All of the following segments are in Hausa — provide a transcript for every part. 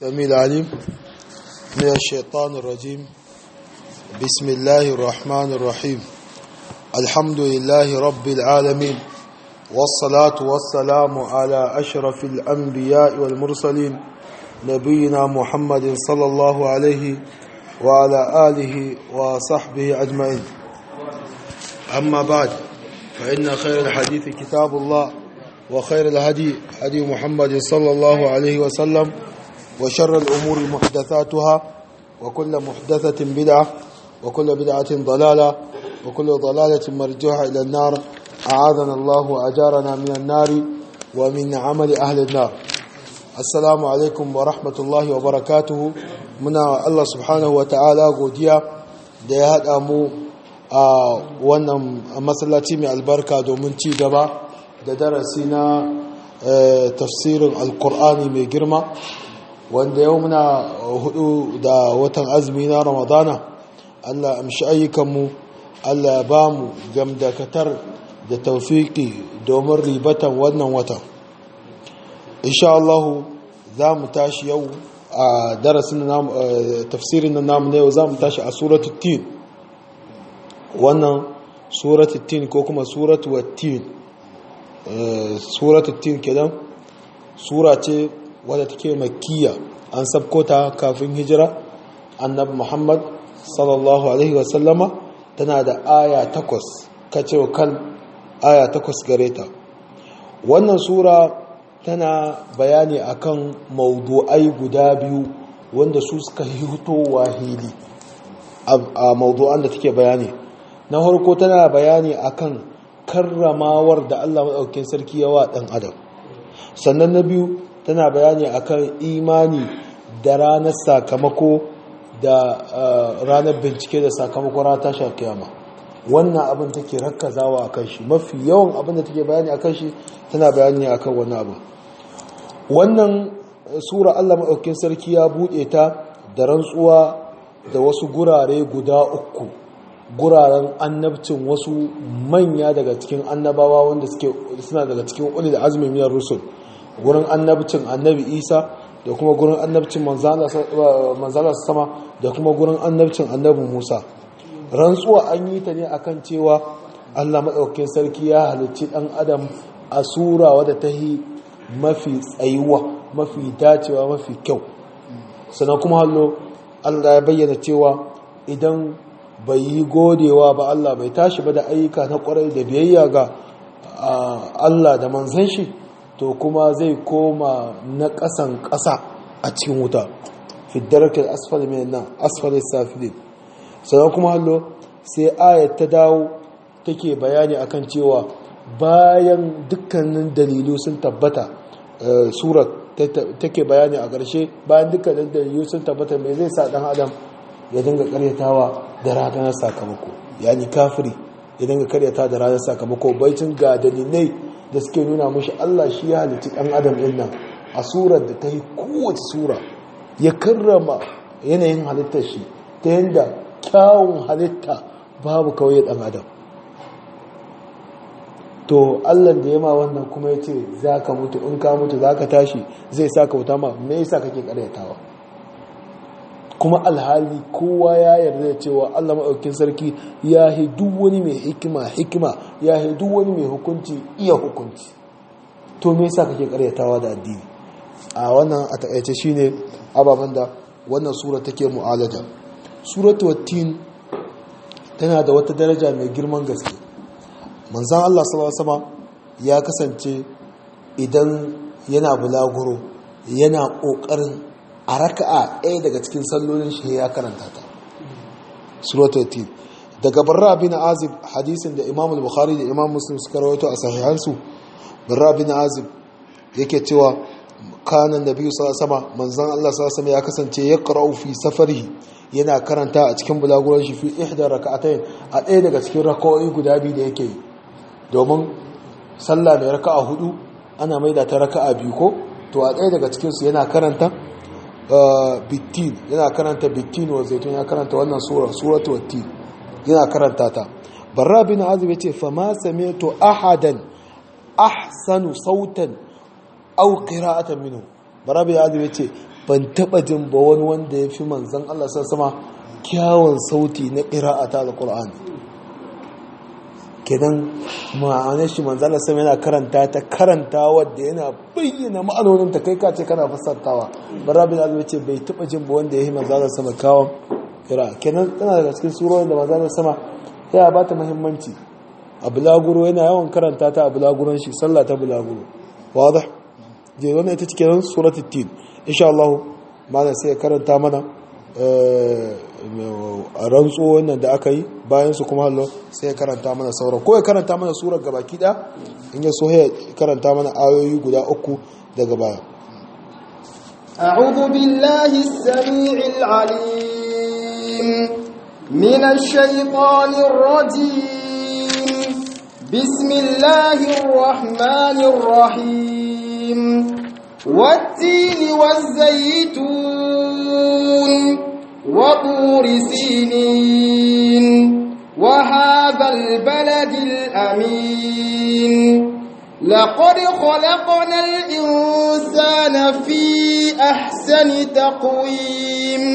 السميع العليم من الشيطان الرجيم بسم الله الرحمن الرحيم الحمد لله رب العالمين والصلاة والسلام على أشرف الأنبياء والمرسلين نبينا محمد صلى الله عليه وعلى آله وصحبه أجمعين أما بعد فإن خير الحديث كتاب الله وخير الهدي هدي محمد صلى الله عليه وسلم وشر الأمور محدثاتها وكل محدثة بدعة وكل بدعة ضلالة وكل ضلالة مرجوحة إلى النار أعاذنا الله وأجارنا من النار ومن عمل أهل النار السلام عليكم ورحمة الله وبركاته منا الله سبحانه وتعالى قوديا da ya haɗa mu a wannan masallaci mai albarka domin ci gaba da darasi na tafsirin alkur'ani mai girma wanda yau muna hudu da watan azumi na ramadana allah amshi ayyukanmu allah ba mu gamdakatar da taufiki domin ribatan wannan watan insha allahu za mu tashi yau a darasin tafsirin na namu na yau za mu tashi a suratul tin wannan suratul tin ko kuma suratul tin suratul tin kenan sura ce wadda take makkiya an sabkota kafin hijira annabi muhammad sallallahu alaihi wasallama tana da aya takwas kace kan aya takwas gare ta wannan sura tana bayani akan maudu'ai guda biyu wanda su suka hitowa hili a maudu'an da take bayani na farko tana bayani akan karramawar da Allah maɗaukin sarki yawa ɗan adam sannan na biyu tana bayani akan imani da ranar sakamako da ranar bincike da sakamako rata tasha kiyama wannan abin take rakkazawa a kan shi mafi yawan abin da take bayani a kan shi tana bayani a kan wannan abin wannan sura Allah maɗaukin sarki ya buɗe ta da rantsuwa da wasu gurare guda uku guraren annabcin wasu manya daga cikin annabawa wanda suke suna daga cikin ulil azmi miyar rusul gurin annabcin annabi isa da kuma gurin annabcin manzala sama da kuma gurin annabcin annabi musa rantsuwa an yi ta ne akan cewa allah maɗaukin sarki ya halicci ɗan adam a sura wadda ta yi mafi tsayuwa mafi dacewa mafi kyau sannan kuma hallo allah ya bayyana cewa idan bai yi godewa ba Allah bai tashi ba da ayyuka na kwarai da biyayya ga Allah da manzan shi to kuma zai koma na ƙasan ƙasa a cikin wuta fiddarkar asfali mai nan asfali safilin sannan kuma hallo sai ayat ta dawo take bayani akan cewa bayan dukkanin dalilu sun tabbata surat take bayani a ƙarshe bayan dukkanin dalilu sun tabbata mai zai sa ɗan adam ya dinga karyatawa da ranar sakamako yani kafiri ya dinga karyata da ranar sakamako baicin ga dalilai da suke nuna mashi Allah shi ya halitta ɗan adam ɗin nan a surar da ta yi kowace sura ya karrama yanayin halittar shi ta yadda kyawun halitta babu kawai ɗan adam to Allah da ya ma wannan kuma ya ce za ka mutu in ka mutu za ka tashi zai sa ka wuta ma me yasa kake karyatawa kuma alhali kowa ya yarda da cewa Allah maɗaukin sarki ya yi duk wani mai hikima hikima ya yi duk wani mai hukunci iya hukunci to me yasa kake karyatawa da addini a wannan a takaice shine ababen da wannan sura take mu'alaja suratu wattin tana da wata daraja mai girman gaske manzon Allah sallallahu alaihi ya kasance idan yana bulaguro yana kokarin a raka'a ɗaya daga cikin sallolin shi ya karanta ta suratul daga barra bin azib hadisin da imam al-bukhari da imam muslim suka rawaito a sahihansu barra bin azib yake cewa kana nabi sallallahu alaihi manzon Allah sallallahu ya kasance ya qara'u fi safarihi yana karanta a cikin bulaguran shi fi ihda raka'atayn a ɗaya daga cikin raka'o'i guda biyu da yake yi domin sallah mai raka'a hudu ana maida ta raka'a biyu ko to a ɗaya daga cikin su yana karanta bittin yana karanta bittin wa zaitun ya karanta wannan sura suratu wattin yana karanta ta barra bin azib yace fa ma sami'tu ahadan ahsanu sautan aw qira'atan minhu barra bin azib yace ban taba jin ba wani wanda ya fi manzan Allah sama kyawun sauti na ƙira'ata alƙur'ani kenan ma'anar shi manzan Allah sama yana karanta ta karanta wadda yana bayyana ma'anonin ta kai kace kana fassartawa barabin azumi ce bai taba jin ba wanda ya yi manzan Allah sama kyawun ƙira'a kenan tana daga cikin surorin da manzan Allah sama ya ba ta muhimmanci a bulaguro yana yawan karanta ta a bulaguron shi sallah ta bulaguro wadah je wannan ita cikin suratul tin insha Allah malam sai ya karanta mana a rantso wannan da aka yi bayan su kuma hallo sai ya karanta mana sauran ko ya karanta mana surar gabaki da in ya so ya karanta mana ayoyi guda uku daga baya أعوذ بالله السميع العليم من الشيطان الرجيم بسم الله الرحمن الرحيم والتين والزيتون وطور سينين وهذا البلد الأمين لقد خلقنا الإنسان في أحسن تقويم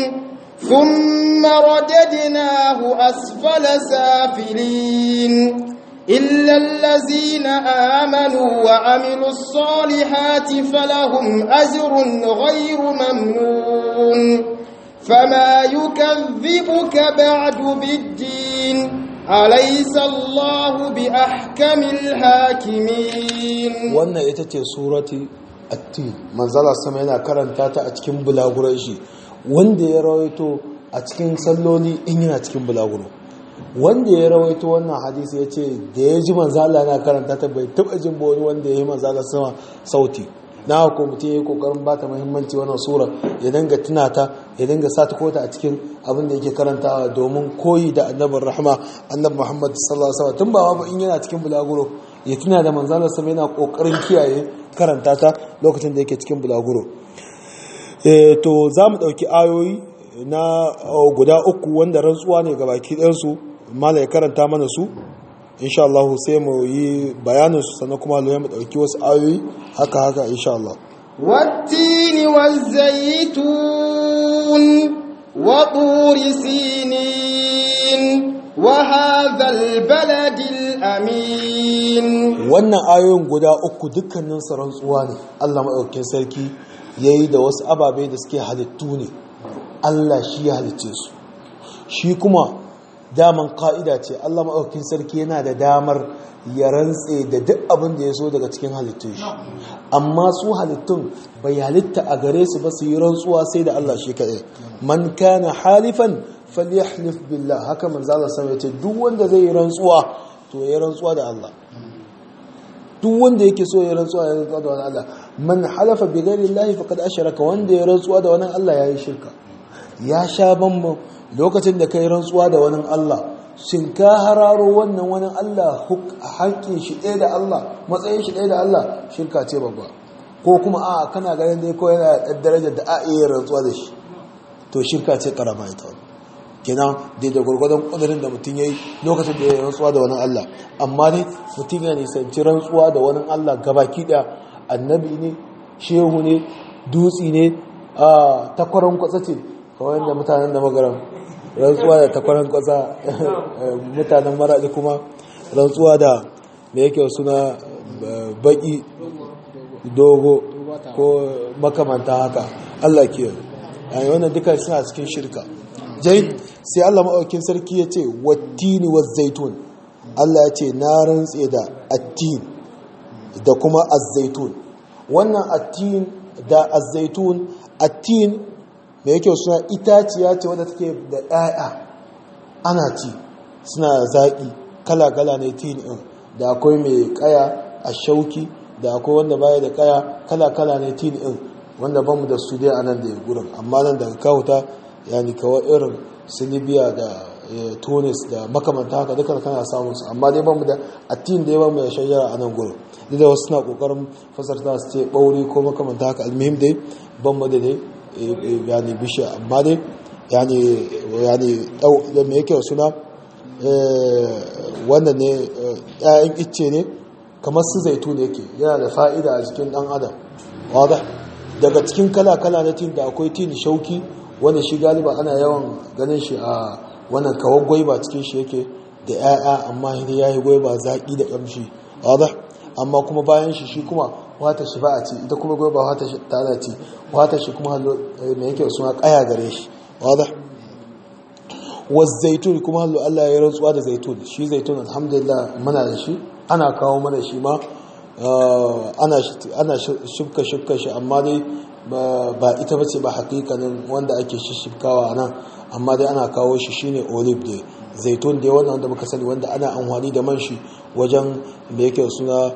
ثم رددناه أسفل سافلين إلا الذين آمنوا وعملوا الصالحات فلهم أجر غير ممنون فما يكذبك بعد بالدين أليس الله بأحكم الحاكمين wannan ita ce surati at-tin manzala sama yana karanta ta a cikin bulaguran shi wanda ya rawaito a cikin salloli in yana cikin bulaguro wanda ya rawaito wannan hadisi ya ce da ya ji manzala na karanta ta bai taba jin wani wanda ya yi manzala sama sauti na ko mutum ya yi kokarin ba ta muhimmanci wannan sura ya dinga tuna ta ya dinga sa ta kota a cikin abin da yake karantawa domin koyi da annabin rahama annabi muhammad sallallahu alaihi wasallam tun ba ba in yana cikin bulaguro ya tuna da manzala sama yana kokarin kiyaye karanta ta lokacin da yake cikin bulaguro to za mu ɗauki ayoyi na guda uku wanda rantsuwa ne ga baki ɗansu mala ya karanta mana su insha Allah sai mu yi bayanin su sannan kuma lo mu dauki wasu ayoyi haka haka insha Allah والتين والزيتون وطور سينين وهذا البلد الأمين wannan ayoyin guda uku dukkanin su rantsuwa ne Allah madaukakin sarki yayi da wasu ababe da suke halittu ne Allah shi ya halicce su shi kuma daman ka'ida ce Allah maɗaukin sarki yana da damar ya rantse da duk abin da ya so daga cikin halittun shi amma su halittun bai halitta a gare su ba su yi rantsuwa sai da Allah shi kaɗai man kana halifan falyahlif billah haka manzo Allah sama yace duk wanda zai yi rantsuwa to ya rantsuwa da Allah duk wanda yake so ya rantsuwa ya rantsuwa da wani Allah man halafa bi ghairi Allah faqad ashraka wanda ya rantsuwa da wani Allah yayi shirka ya sha bamban lokacin da kai rantsuwa da wani Allah shin ka hararo wannan wani Allah haƙƙin shi ɗaya da Allah matsayin shi ɗaya da Allah shirka ce babba ko kuma a kana ganin dai ko yana da darajar da a iya rantsuwa da shi to shirka ce karama ita wani kenan dai da gwargwadon ƙudurin da mutum ya yi lokacin da ya yi rantsuwa da wani Allah amma ne mutum ya nisanci rantsuwa da wani Allah gabaki ɗaya annabi ne shehu ne dutsi ne a takwaron kwatsa ce kawai da mutanen da magaram rantsuwa da takwaran kwasa mutanen maraɗi kuma rantsuwa da da yake suna baki dogo ko makamanta haka Allah ke yi wannan duka suna cikin shirka jai sai Allah maɗaukin sarki ya ce wattini wa zaitun Allah ya ce na rantse da attin da kuma azzaitun wannan attin da azzaitun attin da yake suna itaciya ce wadda take da ɗaya ana ci suna zaƙi kala-kala ne tin ɗin da akwai mai ƙaya a shauki da akwai wanda baya da ƙaya kala-kala ne tin ɗin wanda bamu da su dai a nan da gurin amma nan daga kawuta yani kawai irin su libya da tunis da makamanta haka duka kana samun su amma dai bamu da attin da ya bamu da shajara a nan gurin duk da wasu suna ƙoƙarin fasarta su ce ɓauri ko makamanta haka almuhim dai bamu da dai yani bishiya amma dai yani yani da me yake suna wannan ne ƴaƴan icce ne kamar su zaitu ne yake yana da fa'ida a jikin dan adam wada daga cikin kala-kala na tin da akwai tin shauki wanda shi galiba ana yawan ganin shi a wannan kawar gwaiba cikin shi yake da 'ya'ya amma ya yi gwaiba zaƙi da ƙamshi wadda amma kuma bayan shi shi kuma wata shi ba a ci ita kuma gwaiba wata shi tana ci wata shi kuma hallo mai yake suna ƙaya gare shi wadda zaitun kuma hallo Allah ya rantsuwa da zaitun shi zaitun alhamdulillah muna da shi ana kawo mana shi ma ana shifka shifka shi amma dai ba ita ba ce ba hakikanin wanda ake shifkawa a nan amma dai ana kawo shi shine olive dai zaitun dai wannan wanda muka sani wanda ana amfani da man shi wajen da yake suna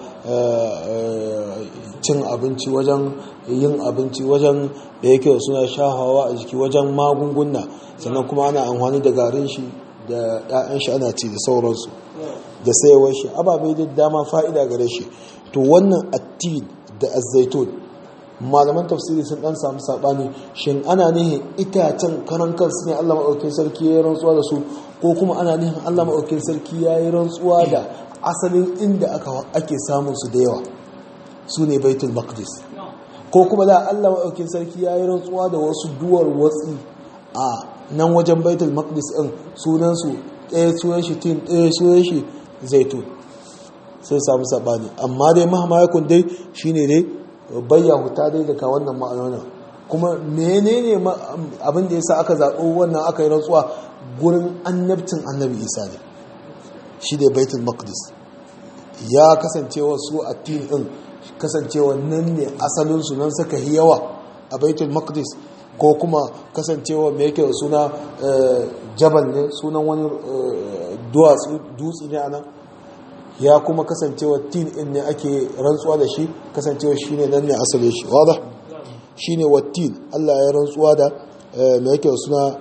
cin abinci wajen yin abinci wajen da yake suna shahawa a jiki wajen magunguna sannan kuma ana amfani da garin shi da 'ya'yan shi ana ci da sauransu da sayawar shi ababe da dama fa'ida gare shi to wannan attin da azaitun malaman tafsiri sun dan samu sabani shin ana nihin itacen karan kansu ne Allah maɗaukin sarki ya yi rantsuwa da su ko kuma ana nihin Allah maɗaukin sarki ya yi rantsuwa da asalin inda ake samun su da yawa su ne baitul maqdis ko kuma da Allah maɗaukin sarki ya yi rantsuwa da wasu duwar watsi a nan wajen baitul maqdis ɗin sunansu ɗaya sunan shi tin ɗaya sunan shi zaitun sai samu sabani amma dai mahamayakun dai shine dai bayya huta dai daga wannan ma'anona kuma menene abin da yasa aka zaɓo wannan aka yi rantsuwa gurin annabcin annabi isa ne shi da baitul maqdis ya kasancewa su a tin din kasancewa nan ne asalinsu nan suka yi yawa a baitul maqdis ko kuma kasancewa mai yake da suna jabal ne sunan wani dutse ne a nan ya kuma kasancewa tin in ne ake rantsuwa da shi kasancewa shi ne nan ne asali shi wadda shi ne wattin allah ya rantsuwa da mai yake da suna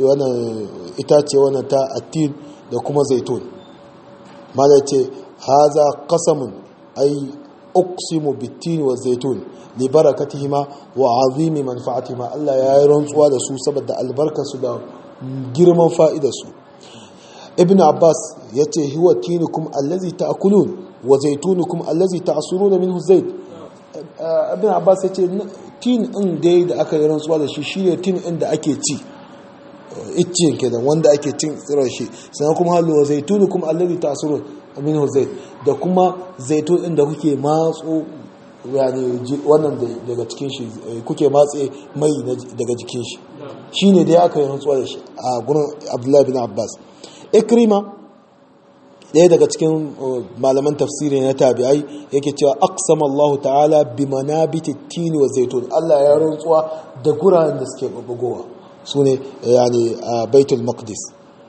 itace wannan ta attin da kuma zaitun mana ce haza kasamun ai uqsimu bitin wa zaitun li barakatihima wa azimi manfa'atihima Allah ya yi rantsuwa da su saboda albarkarsu da girman fa'idarsu ibn abbas yace huwa tinukum allazi ta'kulun wa zaitunukum allazi ta'suruna minhu zait ibn abbas yace tin din dai da aka yi rantsuwa da shi shine tin din da ake ci iccen kenan wanda ake cin tsirar shi sannan kuma halu wa zaitunukum allazi ta'surun minhu zait da kuma zaitun din da kuke matso yani wannan daga cikin shi kuke matse mai daga jikin shi shine dai aka yi rantsuwa da shi a gurin Abdullahi bin Abbas Ikrima ɗaya daga cikin malaman tafsiri na tabi'ai yake cewa aqsama Allah ta'ala bi manabiti tini wa zaitun Allah ya rantsuwa da guraren da suke bugowa sune yani a Baitul Maqdis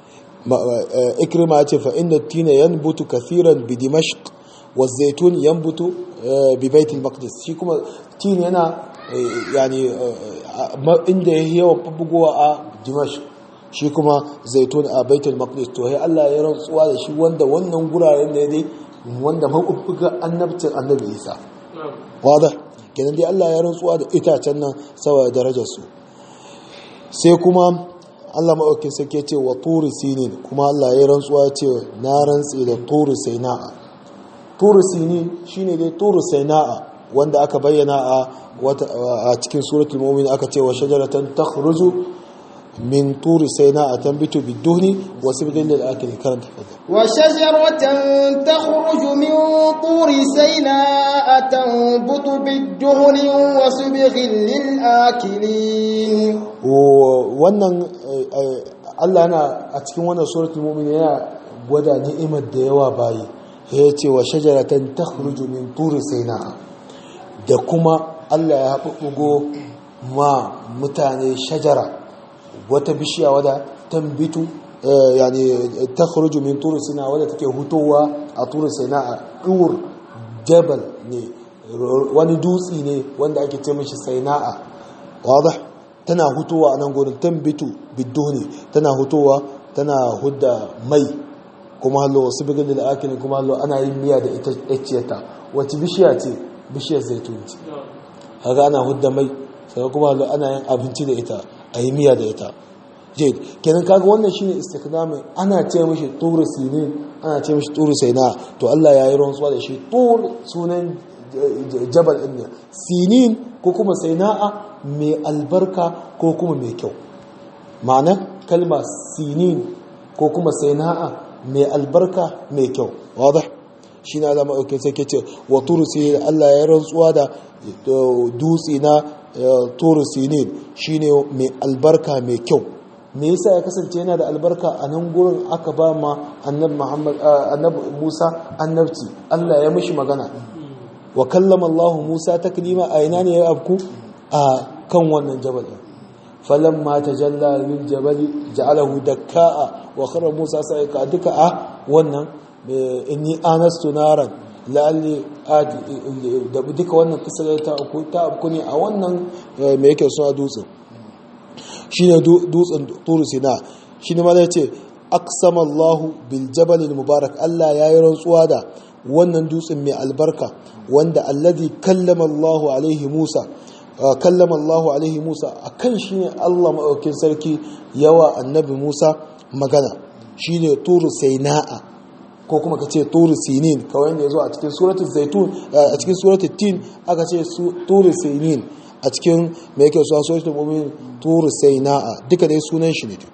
ikrima ya ce fa inna tina yanbutu kathiran bi dimashq wa zaitun yanbutu bi baitul maqdis shi kuma tin yana yani inda yake yawan bugowa a dimashq shi kuma zaitun a baitul maqdis to sai Allah ya rantsuwa da shi wanda wannan guraren ne dai wanda makubuga annabcin annabi Isa wada kenan dai Allah ya rantsuwa da itacen nan saboda darajar su sai kuma Allah maɗauki sake ce wa turi sinin kuma Allah ya rantsuwa ce na rantsi da turi saina'a turi sinin shine dai turi saina'a wanda aka bayyana a a cikin suratul mu'min aka ce wa shajaratan takhruju min turi saina'a tanbitu biduhni wa sibghil lil akil karanta fadal wa shajaratan takhruju min turi saina'a tanbutu biduhni wa sibghil lil akilin wannan Allah yana a cikin wannan suratul mu'min yana gwada ni'imar da yawa bayi ya ce wa shajaratan takhruju min turi saina'a da kuma Allah ya haɓuɓɓugo ma mutane shajara wata bishiya wadda tambitu yani takhruju min turi saina'a wadda take hutowa a turi saina'a dur jabal ne wani dutsi ne wanda ake ce mishi saina'a wadah tana hutowa a nan gurin tambitu biddoni tana hutowa tana hudda mai kuma hallo wasu bigin da akilin kuma hallo ana yin miya da ita ƴacciyarta wacce bishiya ce bishiyar zaitun ce haka ana hudda mai sai kuma hallo ana yin abinci da ita a yi miya da ita jade kenan kaga wannan shine istikdamin ana ce mishi turu sinin ana ce mishi turu saina to Allah ya yi rantsuwa da shi tur sunan jabal ɗin sinin ko kuma saina'a mai albarka ko kuma mai kyau ma'ana kalma sinin ko kuma saina'a mai albarka mai kyau wadda shi na zama ɗauke sai ke ce wa turusi Allah ya rantsuwa da dutse na turusi ne shi ne mai albarka mai kyau me yasa ya kasance yana da albarka a nan gurin aka ba ma annabi musa annabci Allah ya mishi magana wa kallama Allah musa taklima a ina ne ya abku a kan wannan jabal falamma tajalla lil jabali ja'alahu dakka'a wa khara musa sa'ika duka a wannan inni anastu naran la'alli da duka wannan kisar ta uku ta uku ne a wannan me yake so a dutsen shine dutsen turu sina shine ma zai ce aqsama Allah bil jabal al mubarak Allah yayi rantsuwa da wannan dutsen mai albarka wanda alladhi kallama Allah alaihi Musa kallama Allah alaihi Musa akan shine Allah maɗaukin sarki yawa annabi Musa magana shine turu saina'a ko kuma ka ce turu sinin kawai yadda ya zo a cikin suratul zaitun a cikin suratul tin aka ce turu sinin a cikin mai yake suwa suratul mu'min turu saina'a duka dai sunan shi ne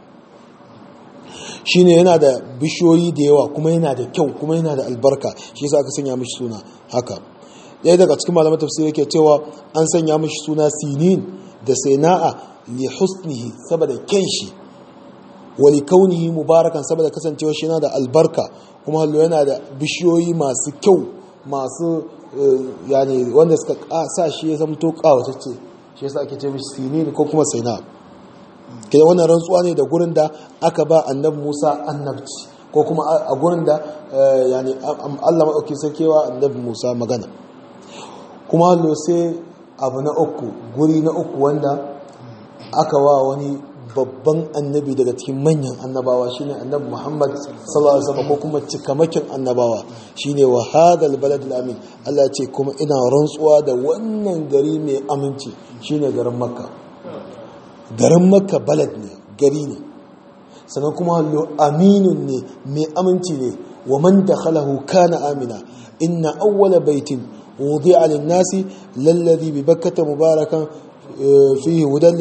shine yana da bishiyoyi da yawa kuma yana da kyau kuma yana da albarka shi yasa aka sanya mishi suna haka ɗaya daga cikin malaman tafsir yake cewa an sanya mishi suna sinin da saina'a li husnihi saboda kyan shi wali kaunihi mubarakan saboda kasancewa shi yana da albarka kuma hallo yana da bishiyoyi masu kyau masu yani wanda suka sa shi ya zamto kawatacce shi yasa ake ce mishi sinin ko kuma saina kidan wannan rantsuwa ne da gurin da aka ba annabi Musa annabci ko kuma a gurin da yani Allah madauki sakewa annabi Musa magana kuma hallo sai abu na uku guri na uku wanda aka wa wani babban annabi daga cikin manyan annabawa shine annabi Muhammad sallallahu alaihi wasallam ko kuma cikamakin annabawa shine wa hadal baladul amin Allah ce kuma ina rantsuwa da wannan gari mai aminci shine garin Makka garin Makka balad ne gari ne sannan kuma hallo aminun ne mai aminci ne wa man dakhalahu kana amina inna awwala baitin wudi'a lin-nasi lalladhi bi bakkata mubarakan فيه هدى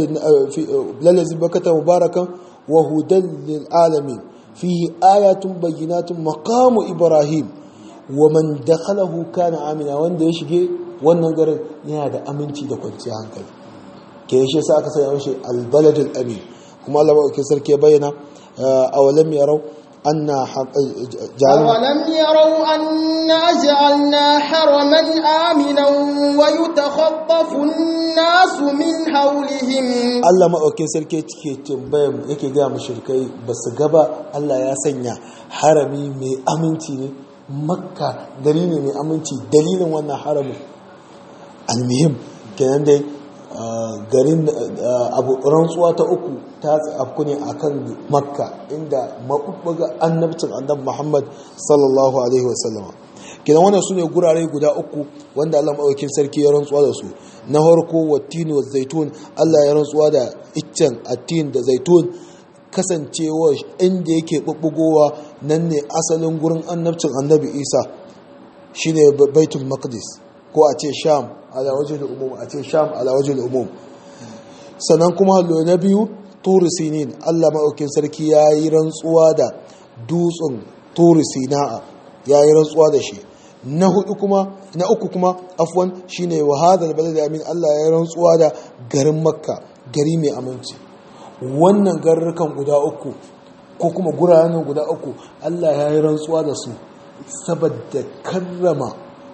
للذي بكت مباركا وهدى للعالمين فيه آيات بينات مقام إبراهيم ومن دخله كان آمنا wanda ya shige wannan garin yana da aminci da kwanciyar hankali ke shi sa aka sanya mashi albaladul amin kuma Allah ba sarki ya bayyana awalam yarau أن جعلنا أولم يروا أنا جعلنا حرما آمنا ويتخطف الناس من حولهم Allah maɗaukin sarki ke tambayan yake gaya mashirkai ba su gaba Allah ya sanya harami mai aminci ne makka gari ne mai aminci dalilin wannan haramin almihim kenan dai garin abu rantsuwa ta uku ta afku ne akan makka inda maɓuɓɓuga annabcin annabi muhammad sallallahu alaihi wasallam kidan wannan su ne gurare guda uku wanda allah maɗaukin sarki ya rantsuwa da su na farko wattini wa zaitun allah ya rantsuwa da iccen attin da zaitun kasancewa inda yake ɓuɓɓugowa nan ne asalin gurin annabcin annabi isa shine baitul maqdis ko a ce sham ala wajen umum a ce sham ala wajen umum sannan kuma hallo na biyu turi sinin allah maɗaukin sarki ya yi rantsuwa da dutsen turi sina'a ya yi rantsuwa da shi na hudu kuma na uku kuma afwan shine wa hadal balad amin allah ya yi rantsuwa da garin makka gari mai aminci wannan garurrukan guda uku ko kuma guraren guda uku allah ya yi rantsuwa da su saboda karrama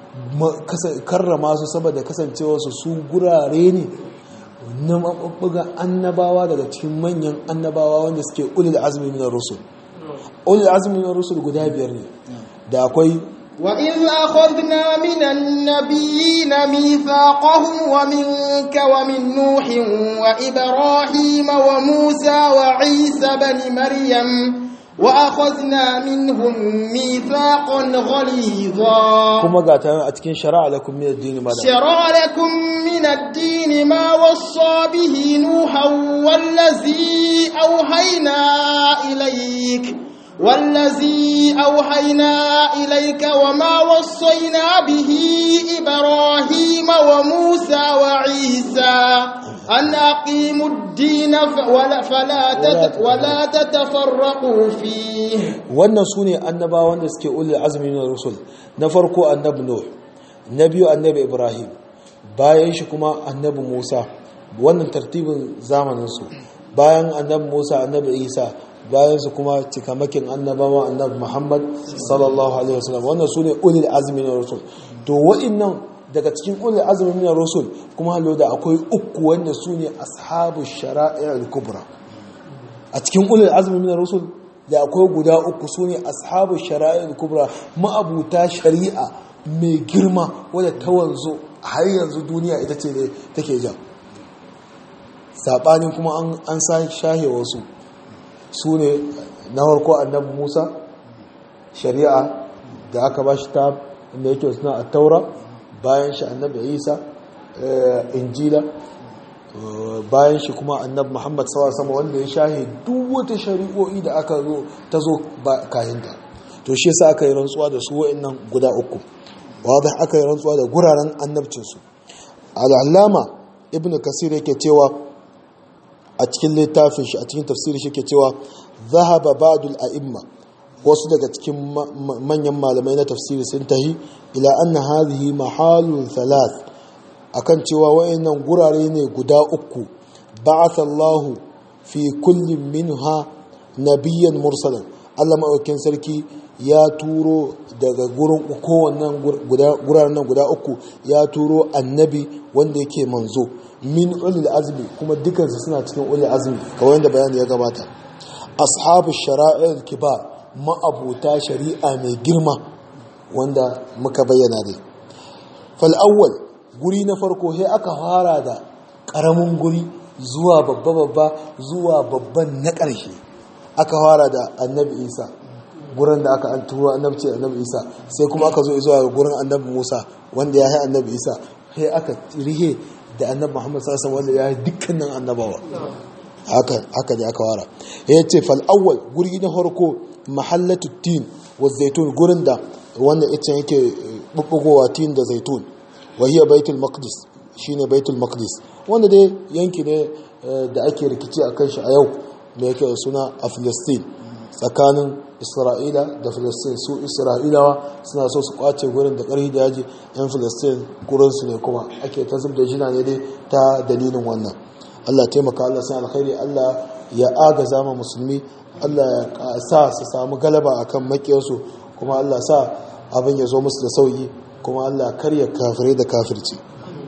karrama su saboda kasancewarsu su gurare ne na mabubbuga annabawa daga cikin manyan annabawa wanda suke ulil azmi min rusul ulil azmi min rusul guda biyar ne da akwai وإذ أخذنا من النبيين ميثاقهم ومنك ومن نوح وإبراهيم وموسى وعيسى بن مريم وأخذنا منهم ميثاقا غليظا kuma ga ta a cikin shari'a lakum min ad-din ma شرع لكم من الدين ما وصى به نوحا والذي أوحينا إليك والذي أوحينا إليك وما وصينا به إبراهيم وموسى وعيسى أن أقيموا الدين ولا فلا تت ولا تتفرقوا فيه wannan su ne annabawan da suke ulil azumi na rusul na farko annabi nuh na biyu annabi ibrahim bayan shi kuma annabi musa wannan tartibin zamaninsu bayan annabi musa annabi isa bayan su kuma cikamakin annabawa annabi muhammad sallallahu alaihi wasallam wannan su ne ulil azumi na rusul to wa'innan daga cikin ulil azumi na rusul kuma halo da akwai uku wanda su ne ashabu shara'i kubra a cikin ulil azumi na rusul da akwai guda uku su ne ashabu shara'i kubra ma'abuta shari'a mai girma wadda ta wanzu har yanzu duniya ita ce ne take jan saɓanin kuma an sa shahe wasu su ne na farko annabi musa shari'a da aka ba shi ta inda yake suna a taura bayan shi annabi isa injila bayan shi kuma annabi muhammad sama wanda ya shahe duk wata shari'o'i da aka zo ta zo kayanta to shi yasa aka yi rantsuwa da su wa'annan guda uku wadda aka yi rantsuwa da guraren annabcinsu al'allama ibn kasir yake cewa a cikin littafin shi a cikin tafsirin shi ke cewa zahaba ba'dul a'imma wasu daga cikin manyan malamai na tafsiri sun tahi ila anna hadhihi mahalun thalath akan cewa wayannan gurare ne guda uku ba'atha Allahu fi kullin minha nabiyyan mursalan Allah maɗaukin sarki ya turo daga gurin kowannan guraren nan guda uku ya turo annabi wanda yake manzo min ulil azmi kuma dukansu suna cikin ulil azmi kawai yadda bayani ya gabata ashabu shara'il kibar ma'abuta shari'a mai girma wanda muka bayyana dai fal awwal guri na farko sai aka fara da karamin guri zuwa babba babba zuwa babban na ƙarshe aka fara da annabi isa gurin da aka an turo annabci annabi isa sai kuma aka zo zuwa gurin annabi musa wanda ya yi annabi isa sai aka rihe da annabi muhammad sassan wanda ya yi dukkanin annabawa haka haka ne aka wara ya ce fal awwal guri na farko mahallatu tin wa zaitun gurin da wanda ita yake bubbugowa tin da zaitun wa hiya baitul maqdis shine baitul maqdis wanda dai yanki ne da ake rikici akan shi a yau da yake da suna a Filistin tsakanin Isra'ila da Filistin su Isra'ilawa suna so su kwace gurin da ƙarfi da yaji yan Filistin gurinsu ne kuma ake ta zub da jina ne dai ta dalilin wannan Allah taimaka Allah sai alkhairi Allah ya agaza ma musulmi Allah ya sa su samu galaba akan makiyarsu kuma Allah sa abin ya zo musu da sauki kuma Allah karya kafirai da kafirci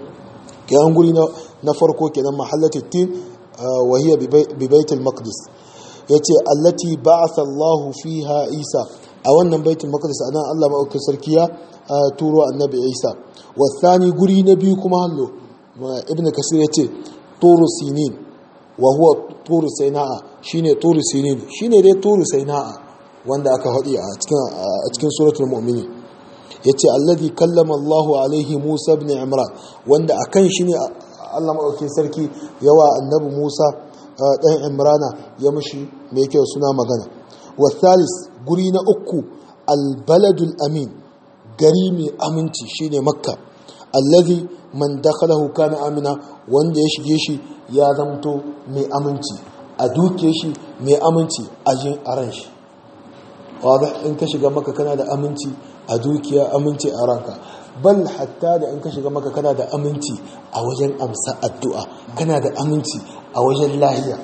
kiyan guri na farko kenan mahallatu tin wa hiya bi baitul maqdis yace allati ba'atha Allah fiha Isa a wannan baitul maqdis anan Allah ma'aukin sarki ya turo annabi Isa wa thani guri na biyu kuma hallo ibnu kasir yace turu sinin wa huwa turu sainaa shine turu sinin shine dai turu sainaa wanda aka hadi a cikin a cikin suratul mu'minin yace alladhi kallama Allahu alaihi Musa ibn Imran wanda akan shi ne Allah madaukakin sarki yawa annabi Musa dan Imrana ya mushi mai yake suna magana wa thalis guri na uku albaladul amin gari mai aminci shine makka alladhi man dakhalahu kana amina wanda ya shige shi ya zamto mai aminci a duke shi mai aminci a jin aran shi wadda in ka shiga maka kana da aminci a dukiya aminci a ranka bal hatta da in ka shiga maka kana da aminci a wajen amsa addu'a kana da aminci a wajen lahiya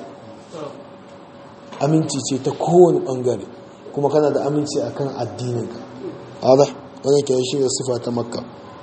aminci ce ta kowane bangare kuma kana da aminci akan addininka wadda wani ke shi da sifa ta makka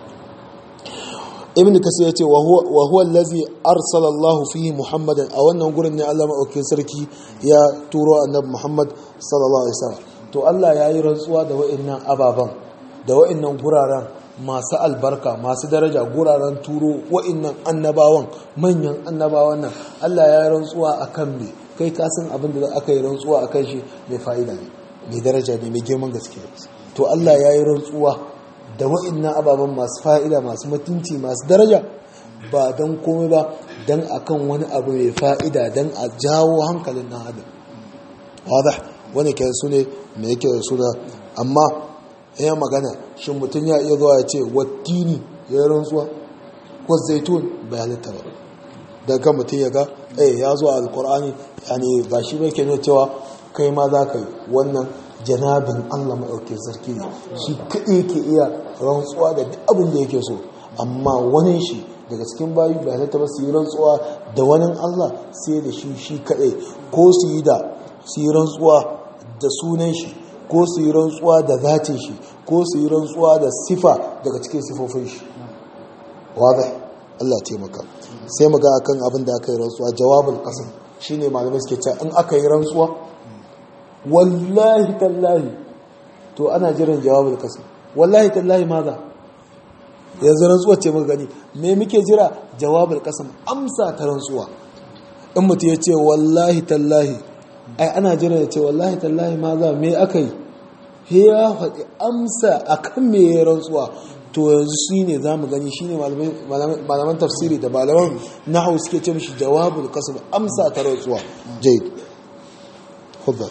ibn kasir ya ce wa huwa allazi arsala Allah fihi muhammadan a wannan gurin ne Allah maɗaukin sarki ya turo annabi muhammad sallallahu alaihi wasallam to Allah ya yi rantsuwa da wa'annan ababen da wa'annan guraren masu albarka masu daraja guraren turo wa'annan annabawan manyan annabawan nan Allah ya yi rantsuwa akan me kai ka san abin da aka yi rantsuwa akan shi mai fa'ida ne mai daraja ne mai girman gaske to Allah ya yi rantsuwa da wa'annan ababen masu fa'ida masu mutunci masu daraja ba don komai ba don akan wani abu mai fa'ida don a jawo hankalin ɗan adam wadda wani ke su ne me yake da suna amma ya magana shin mutum ya iya zuwa ya ce wattini ya yi rantsuwa ko zaitun bai halitta ba da kan mutum ya ga eh ya zo a alkur'ani yani ba shi bai ke nuna cewa kai ma za ka yi wannan janabin allah maɗaukin sarki ne shi kaɗai ke iya rantsuwa da duk abin da yake so amma wani shi daga cikin bayu bai halatta ba su yi rantsuwa da wani allah sai da shi shi kaɗai ko su yi da su yi rantsuwa da sunan shi ko su yi rantsuwa da zatin shi ko su yi rantsuwa da sifa daga cikin sifofin shi wadai Allah taimaka sai mu ga akan abin da aka yi rantsuwa jawabul qasam shine malamai suke cewa in aka yi rantsuwa wallahi tallahi to ana jiran jawabul qasam wallahi tallahi maza yanzu rantsuwa ce muka gani me muke jira jawabul qasam amsa ta rantsuwa in mutum ya ce wallahi tallahi ai ana jira ya ce wallahi tallahi maza me aka yi ya faɗi amsa akan me ya rantsuwa to yanzu shi ne za mu gani shi ne malaman tafsiri da malaman nahu suke ce mishi jawabul kasab amsa ta rantsuwa jaid khudda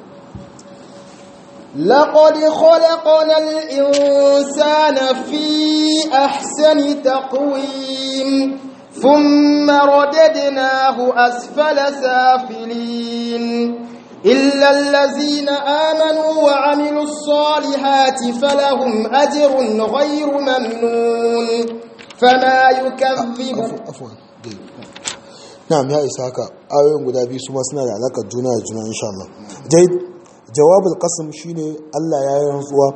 لقد خلقنا الإنسان في أحسن تقويم ثم رددناه أسفل سافلين إلا الذين آمنوا وعملوا الصالحات فلهم أجر غير ممنون فما يكذب عفوا نعم يا إسحاق آيون guda biyu su ma suna da alakar juna da juna insha Allah jaid jawabul qasam shine Allah ya yi rantsuwa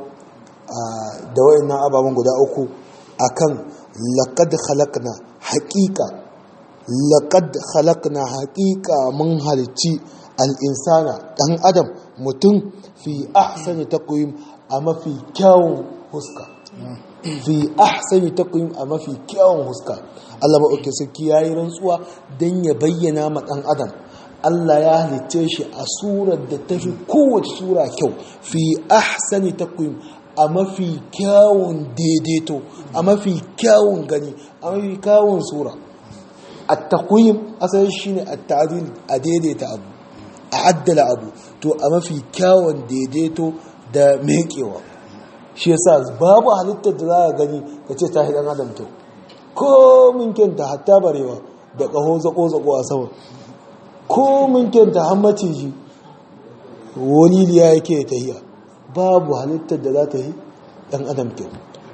da wayannan ababen guda uku akan laqad khalaqna haqiqa laqad khalaqna haqiqa mun halicci al'insana ɗan adam mutum fi ahsani taqwim a mafi kyawun huska fi ahsani taqwim a mafi kyawun huska Allah maɗauki sarki ya yi rantsuwa don ya bayyana ma ɗan adam Allah ya halicce shi a surar da ta fi kowace sura kyau fi ahsani taqwim a mafi kyawun daidaito a mafi kyawun gani a mafi kyawun sura at-taqwim asalin shine at-ta'dil a daidaita abu a addala abu to a mafi kyawun daidaito da mekewa shi yasa babu halittar da za a gani ka ce ta hidan adam kyau ko min kyanta hatta barewa da ƙaho zaƙo-zaƙo a sama ko min kyanta har maciji waliliya yake tahiya babu halittar da za ta yi ɗan adam kyau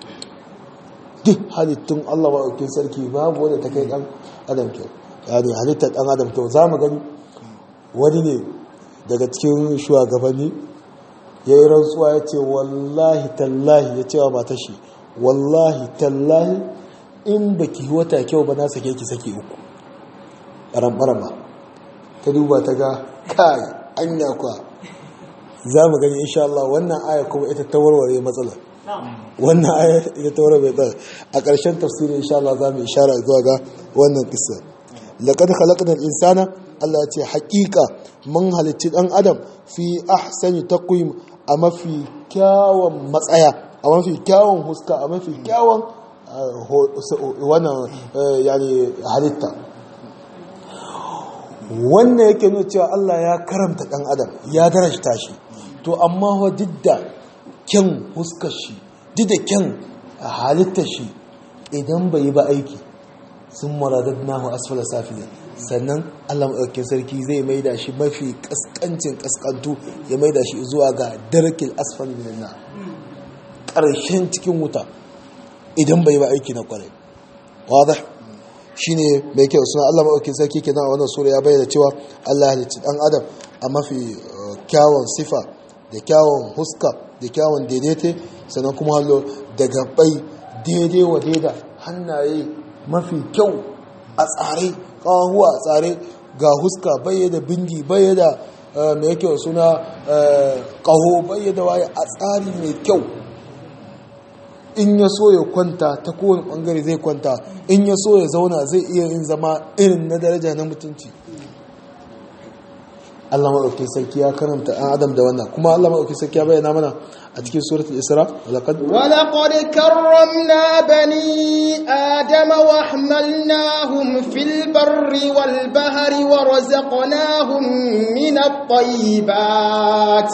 duk halittun allah maɗaukin sarki babu wadda ta kai ɗan adam kyau yani halittar ɗan adam kyau za mu gani wani ne daga cikin shugabanni ya yi rantsuwa ya ce wallahi tallahi ya cewa mata shi wallahi tallahi in ba ki wata kyau ba na sake ki sake uku ɓaran-ɓaran ta duba ta ga kai anya kwa za mu gani insha Allah wannan aya kuma ita ta warware matsala wannan aya ita ta warware matsala a ƙarshen tafsirin insha Allah za mu ishara zuwa ga wannan kisa laqad khalaqna al-insana Allah ya ce haƙiƙa mun halicci ɗan adam fi ahsani taqwim a mafi kyawun matsaya a mafi kyawun huska a mafi kyawun wannan yani halitta wannan yake nuna cewa Allah ya karamta ɗan adam ya darajta shi to amma wa duk da kyan huskar shi duk da kyan halittar shi idan bai yi ba aiki sun maradadnahu asfala safiya sannan Allah maɗaukin sarki zai maida shi mafi ƙasƙancin ƙasƙantu ya maida shi zuwa ga darkil asfal min na ƙarshen cikin wuta idan bai ba aiki na ƙwarai wada shine mai kyau suna Allah maɗaukin sarki kenan a wannan sura ya bayyana cewa Allah ya halicci ɗan adam a mafi kyawun sifa da kyawun huska da kyawun daidaite sannan kuma hallo da gabai daidai wa daida hannaye mafi kyau a tsare kawahuwa a tsare ga huska baye da bindi baye da mai yake suna kaho baye da waye a tsari mai kyau in ya so ya kwanta ta kowane bangare zai kwanta in ya so ya zauna zai iya yin zama irin na daraja na mutunci Allah maɗauki sarki ya karanta ɗan adam da wannan kuma Allah maɗauki sarki ya bayyana mana a cikin suratul isra walaqad ولقد كرمنا بني آدم وحملناهم في البر والبحر ورزقناهم من الطيبات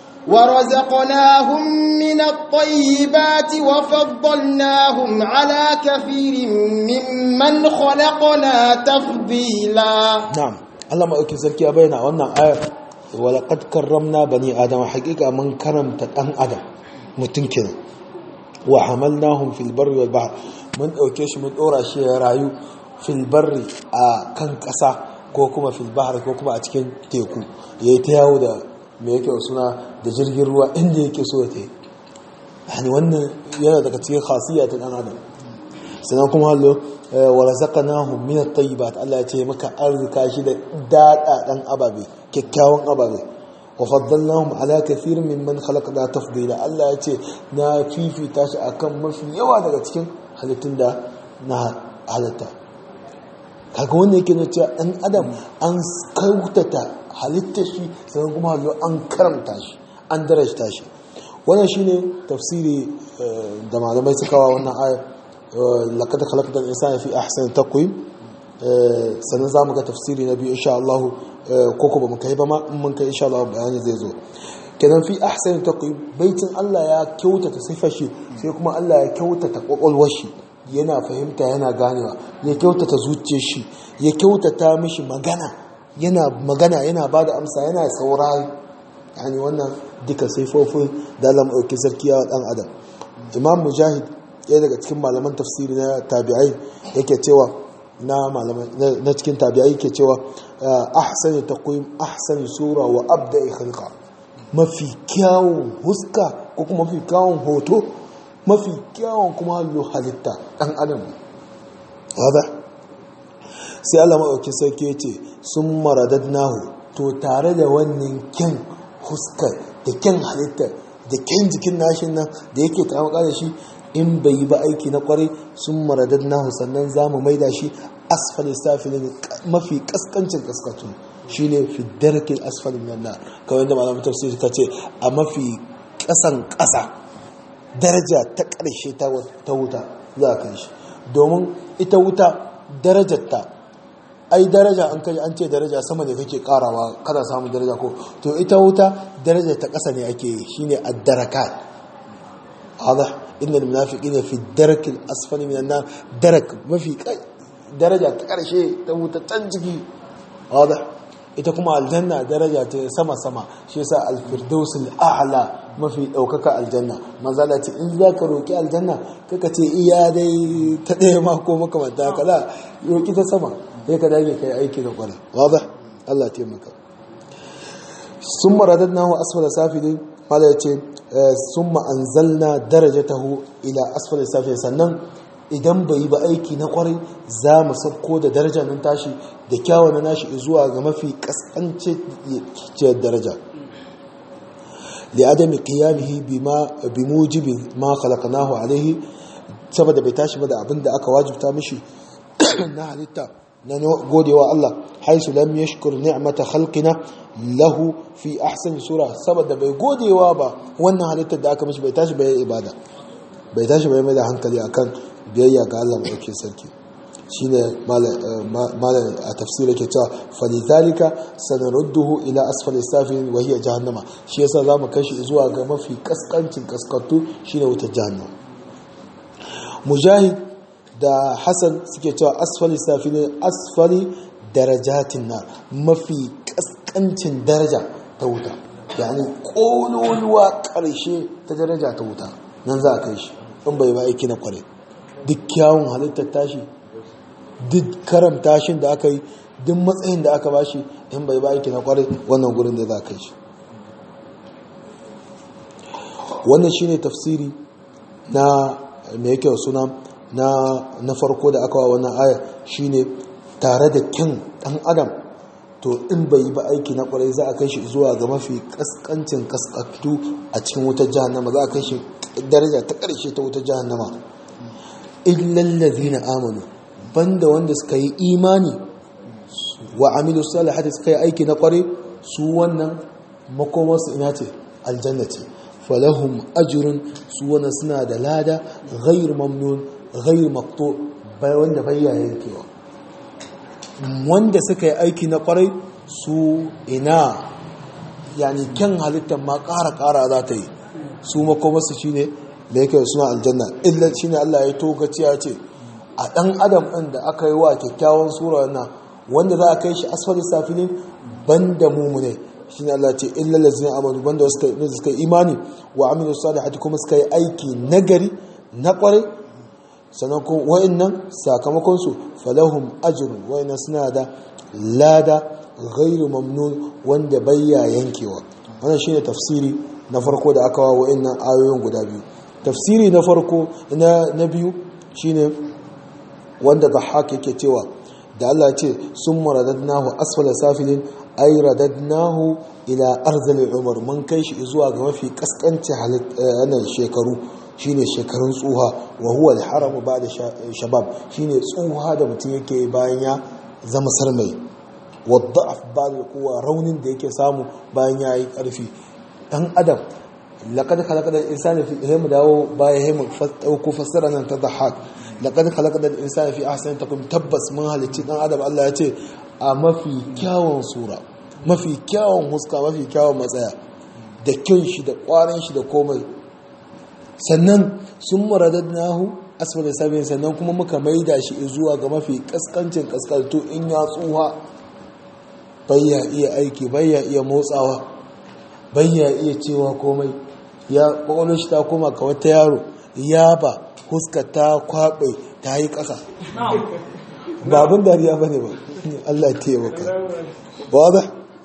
ورزقناهم من الطيبات وفضلناهم على كثير ممن خلقنا تفضيلا na'am Allah maɗauki sarki ya bayyana wannan ayar walaqad karramna bani adama haƙiƙa mun karamta ɗan adam mutum kenan wa hamalnahum fil barri wal bahr mun ɗauke shi mun ɗora shi ya rayu fil barri a kan ƙasa ko kuma fil bahr ko kuma a cikin teku yayi ta yawo da me yake suna da jirgin ruwa inda yake so ya tafi yani wannan yana daga cikin khasiyya ta ɗan adam sannan kuma hallo wa razaqnahum min at-tayyibat Allah ya ce maka arzika shi da dadadan ababe kyakkyawan ababe wa faddalnahum ala kathirin mimman khalaqna tafdila Allah ya ce na fifita shi akan mafi yawa daga cikin halittun da na halitta kaga wannan yake nuna cewa dan adam an kautata halitta shi sannan kuma hallo an karamta shi an darajta shi wannan shine tafsiri da malamai suka wa wannan ayar لقد خلقت الإنسان في أحسن تقويم sannan za mu ga tafsiri na biyu insha Allah koko ba mu kai ba ma in mun kai insha Allah bayani zai zo kenan fi ahsan taqwim baitin Allah ya kyautata sifar shi sai kuma Allah ya kyautata kwakwalwar shi yana fahimta yana ganewa ya kyautata zuciyar shi ya kyautata mishi magana yana magana yana bada amsa yana saurari yani wannan duka sifofin da Allah mai sarki ya dan adam Imam Mujahid ɗaya daga cikin malaman tafsiri na tabi'ai yake cewa na malaman na cikin tabi'ai yake cewa ahsani taqwim ahsani sura wa abda'i khalqa mafi kyawun huska ko kuma mafi kyawun hoto mafi kyawun kuma hallo halitta dan adam wada sai Allah madaukakin sarki yace sun maradadnahu to tare da wannan kyan huskar da kyan halitta da kyan jikin nashin nan da yake ta da shi in bai yi ba aiki na kwarai sun maradar nahu sannan za mu maida shi asfali safilin mafi kaskancin kaskatu shi ne fi darkin asfalin nan kawai da malamin tafsiri ta ce a mafi kasan kasa daraja ta ƙarshe ta wuta za a kai shi domin ita wuta darajarta ai daraja an kai an ce daraja sama ne kake karawa kada samun daraja ko to ita wuta daraja ta ƙasa ne ake yi shine ad-darakat hada innal munafiqina fi darakil asfali minan nar darak mafi daraja ta karshe ta wuta can ciki hada ita kuma aljanna daraja ta sama sama shi yasa al-firdaus al-a'la mafi daukaka aljanna manzala ce in zaka roki aljanna kaka ce iya dai ta daya ma ko makamanta kala roki ta sama sai ka dage kai aiki da kwara wadah Allah taimaka summa radadnahu asfala safilin mala yace summa anzalna darajatahu ila asfala safilin sannan idan bai ba aiki na kwarai za mu sauko da daraja nan tashi da kyawun na nashi zuwa ga mafi kaskancin daraja لعدم قيامه بما بموجب ما خلقناه عليه saboda bai tashi ba da abin da aka wajibta mishi na halitta na godewa Allah haisu lam yashkur ni'mata khalqina lahu fi ahsan sura saboda bai godewa ba wannan halittar da aka mishi bai tashi bai ibada bai tashi bai mai da hankali akan biyayya ga Allah mai sarki shine malam a tafsira ke cewa falidhalika sanarudduhu ila asfali safin wa hiya jahannama shi yasa zamu kashi zuwa ga mafi kaskancin kaskatu shine wutar jahannama mujahid da hasan suke cewa asfali safin asfali darajatin na mafi kaskancin daraja ta wuta yani kololuwa karshe ta daraja ta wuta nan za a kai shi in bai ba aiki na kware duk kyawun halittar tashi duk karamta shi da aka yi duk matsayin da aka bashi in bai ba aiki na kwarai wannan gurin da za ka yi shi wannan shine tafsiri na mai yake suna na na farko da aka wa wannan aya shine tare da kyan dan adam to in bai yi ba aiki na kwarai za a kai shi zuwa ga mafi kaskancin kaskatu a cikin wutar jahannama za a kai shi daraja ta ƙarshe ta wutar jahannama illal ladina amanu banda wanda suka yi imani wa amilu salihati suka yi aiki na kware su wannan makomarsu ina ce aljanna ce falahum ajrun su wannan suna da lada ghairu mamnun ghairu maqtu wanda bai yankewa wanda suka yi aiki na kwarai su ina yani kyan halittar ma ƙara ƙara za ta yi su makomarsu shi ne da yake suna aljanna illa shi ne Allah ya tokaci ya ce a ɗan adam ɗin da aka yi wa kyakkyawan sura na wanda za a kai shi asfali safilin ban da mumune shi ne Allah ce illa lazina amanu banda wasu suka yi imani wa aminu salihati kuma suka yi aiki nagari na kwarai sannan kuma wa'annan sakamakonsu falahum ajrun wa'annan suna da lada ghairu mamnun wanda bayya yankewa wannan shine tafsiri na farko da aka wa wa'annan ayoyin guda biyu tafsiri na farko na na biyu shine wanda Dhahhak yake cewa da Allah ce summa radadnahu asfala safilin ay radadnahu ila arzali umar mun kai shi zuwa ga mafi kaskanci halittar shekaru shine shekarun tsuha wa huwa al-haram ba'da shabab shine tsuha da mutum yake bayan ya zama sarmai wadda'af ba'da quwwa raunin da yake samu bayan ya yi karfi dan adam laqad khalaqal insana fi haymu dawo baya haymu dauko fassara nan ta dhahak laqad khalaqal insana fi ahsani taqwim tabbas mun halicci dan adam Allah ya ce a mafi kyawun sura mafi kyawun huska mafi kyawun matsaya da kyan shi da kwarin shi da komai sannan sun nahu asfalin sabin sannan kuma muka maida shi zuwa ga mafi kaskancin kaskalto in ya tsuha bayya iya aiki bayya iya motsawa bayya iya cewa komai ya kwakwalwar shi ta koma ka wata yaro ya ba huska ta kwaɓe ta yi ƙasa babin dariya ba ne ba allah ta yi maka ba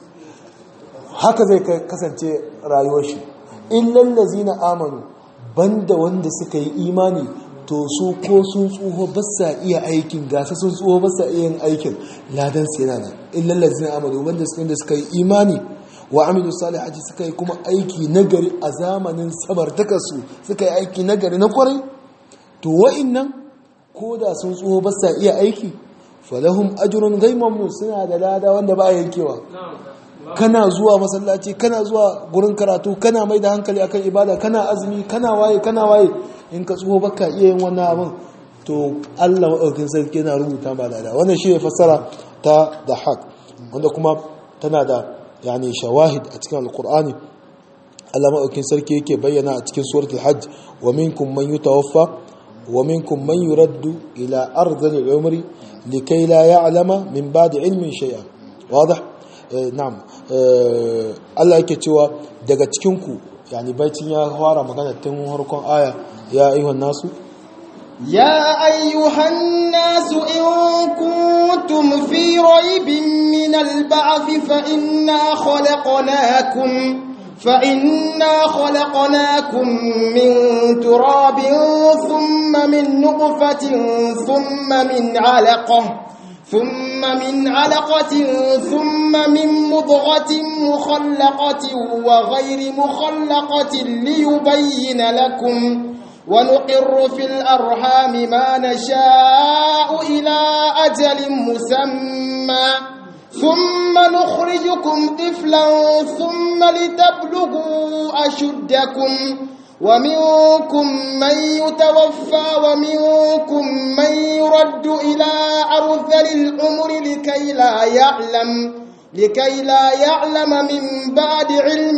haka zai kasance rayuwar shi in lallazi na amanu banda wanda suka yi imani to su ko sun tsoho ba sa iya aikin gasa sun tsoho ba sa iya yin aikin ladan su yana nan illal ladzina amanu wanda suka suka yi imani wa amilu salihati suka yi kuma aiki nagari a zamanin samartaka su suka yi aiki nagari na kwarai to wa'annan ko da sun tsoho ba sa iya aiki falahum ajrun ghaymamun suna da lada wanda ba yankewa kana zuwa masallaci kana zuwa gurin karatu kana mai da hankali akan ibada kana azumi kana waye kana waye in ka tsoho baka iya yin wannan abin to Allah maɗaukin sarki yana rubuta ba da wannan shi ne fassara ta da haq wanda kuma tana da yani shawahid a cikin alkur'ani Allah maɗaukin sarki yake bayyana a cikin suratul hajj wa minkum man yutawaffa wa minkum man yuraddu ila ardhil umri likay la ya'lama min ba'di ilmin shay'an wadah na'am Allah yake cewa daga cikin ku yani baitin ya fara magana tun harkon aya ya ayyuhan nasu يا أيها الناس إن كنتم في ريب من البعث فإنا خلقناكم فإنا خلقناكم من تراب ثم من نطفة ثم من علقة ثم من علقة ثم من مضغة مخلقة وغير مخلقة ليبين لكم ونقر في الأرحام ما نشاء إلى أجل مسمى ثم نخرجكم طفلا ثم لتبلغوا أشدكم ومنكم من يتوفى ومنكم من يرد إلى أرذل العمر لكي لا يعلم لكي لا يعلم من بعد علم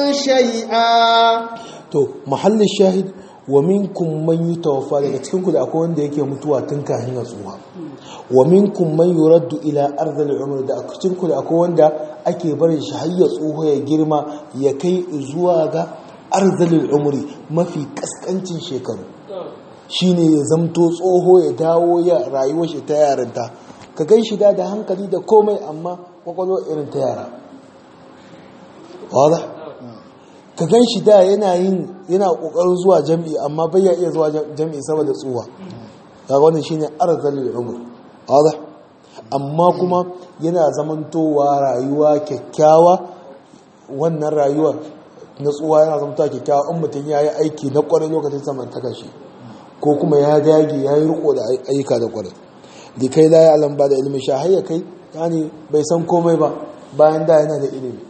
شيئا to mahallin shahid wa minkum man yutawaffa daga cikin ku da akwai wanda yake mutuwa tun kafin ya tsuha wa minkum man yuraddu ila ardhil umr da cikin ku da akwai wanda ake barin shi har ya tsuha ya girma ya kai zuwa ga ardhil umri mafi kaskancin shekaru shine ya zamto tsoho ya dawo ya rayuwar shi ta yarinta ka gan shi da da hankali da komai amma kwakwalwa irin ta yara wadda ka gan shi da yana yin yana kokarin zuwa jami'i amma bai ya iya zuwa jami'i saboda tsuwa ga wannan shine arzalil umr wadda amma kuma yana zamantowa rayuwa kyakkyawa wannan rayuwa na tsuwa yana zamantowa kyakkyawa in mutum ya yi aiki na kwarai lokacin samantaka shi ko kuma ya dage ya yi riko da ayyuka da kwarai da kai la ya alam ba da ilimin sha har ya kai yani bai san komai ba bayan da yana da ilimi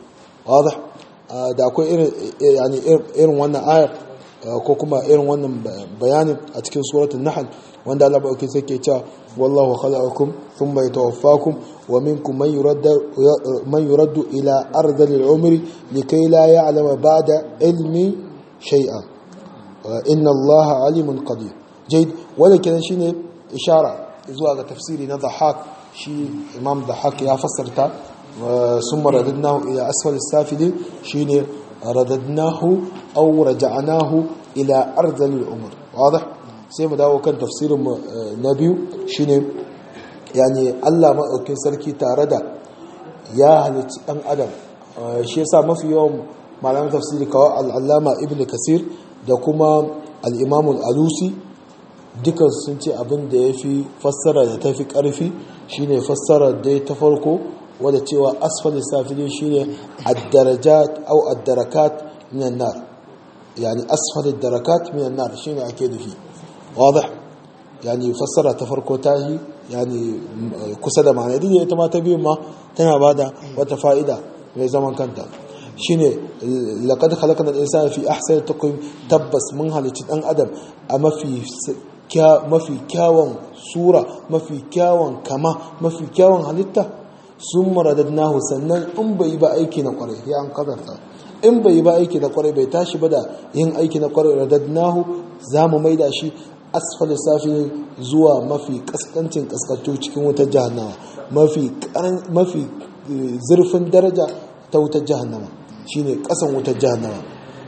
wadah da akwai irin yani irin wannan ayar ko kuma irin wannan bayanin a cikin suratul nahl wanda Allah bauki sai ke cewa wallahu khalaqakum thumma yatawaffakum wa minkum man yuraddu man yuraddu ila ardhil umri likay la ya'lama ba'da ilmi shay'a inna Allah alimun qadir jayd wanda kenan shine ishara zuwa ga tafsiri na dhahak shi imam dhahak ya fassarta summa radadnahu ila asfal as-safilin shine radadnahu aw raja'nahu ila ardhil umr wadah sai mu dawo kan tafsirin mu na biyu shine yani Allah maɗaukin sarki tare da ya halicci ɗan adam shi yasa mafi yawan malaman tafsiri kawai al'allama ibn kasir da kuma al'imam al'alusi dukan sun ce abin da ya fi fassara da ta fi ƙarfi shine fassara da ta farko wadda cewa asfali safili shine ad-darajat au ad-darakat minan nar yani asfali ad-darakat minan nar shine ake nufi واضح يعني فسرها تفرقو تاهي يعني كسد معنى دي ita ma ta biyun ma tana bada wata fa'ida mai zaman kanta shine laqad khalaqna al-insana fi ahsani taqwim tabbas mun halicci dan adam a mafi mafi kyawun sura mafi kyawun kama mafi kyawun halitta sun maradadnahu sannan in bai ba aiki na kwarai ya an kadarta in bai ba aiki na kwarai bai tashi ba da yin aiki na kwarai radadnahu za mu maida shi asfali safi zuwa mafi kaskancin kaskantu cikin wutar jahannama mafi mafi zurfin daraja ta wutar jahannama shine kasan wutar jahannama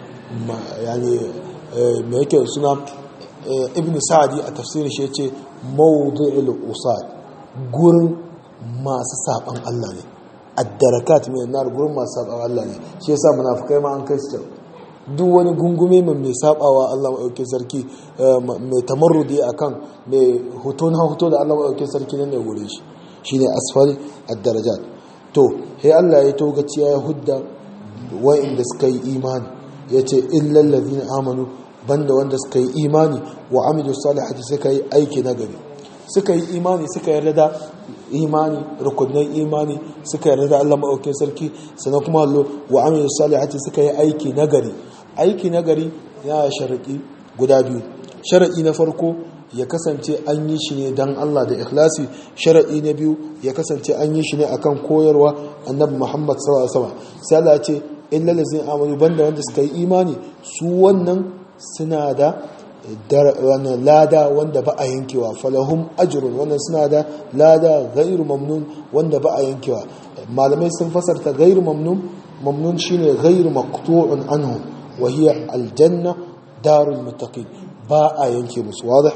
yani me yake suna ibn sa'adi a tafsirin shi yace mawdi'ul usad gurin masu saban Allah ne ad-darakat min nar gurin masu saban Allah ne shi yasa munafikai ma an kai su duk wani gungume mai mai sabawa Allah maɗauki sarki mai tamarrudi a kan mai hoto na hoto da Allah maɗauki sarki nan ne gure shi shi ne asfali ad-darajat to sai Allah ya togaciya ya hudda wa'inda suka yi imani ya ce illal ladina amanu banda wanda suka yi imani wa amilu salihati suka yi aiki na gari suka yi imani suka yarda da imani rukunin imani suka yarda da Allah maɗauki sarki sannan kuma hallo wa amilu salihati suka yi aiki na gari aiki na gari ya sharaɗi guda biyu sharaɗi na farko ya kasance an yi shi ne don Allah da ikhlasi sharaɗi na biyu ya kasance an yi shi ne akan koyarwa annabi Muhammad sallallahu alaihi wasallam sai Allah ya ce illa lazina amanu banda wanda suka yi imani su wannan suna da wannan lada wanda ba a yankewa falahum ajrun wannan suna da lada ghairu mamnun wanda ba a yankewa malamai sun fasarta ghairu mamnun mamnun shine ghairu maqtu'un anhu وهي الجنة دار المتقين باء ينكي مس واضح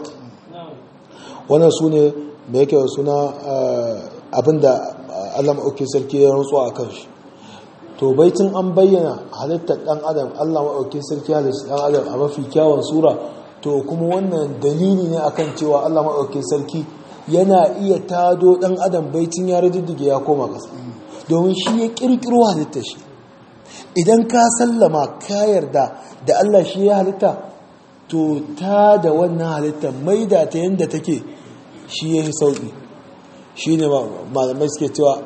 wannan su ne da yake suna abinda Allah maɗauki sarki ya rantsuwa a kan shi to baitin an bayyana halittar ɗan adam Allah maɗauki sarki halittar ɗan adam a mafi kyawun sura to kuma wannan dalili ne akan cewa Allah maɗauki sarki yana iya tado ɗan adam baitin ya riddige ya koma ƙasa domin shi ya ƙirƙiro halittar shi idan ka sallama ka yarda da Allah shi ya halitta to ta da wannan halitta maida ta yadda take shi ya yi sauƙi shi ne malamai suke cewa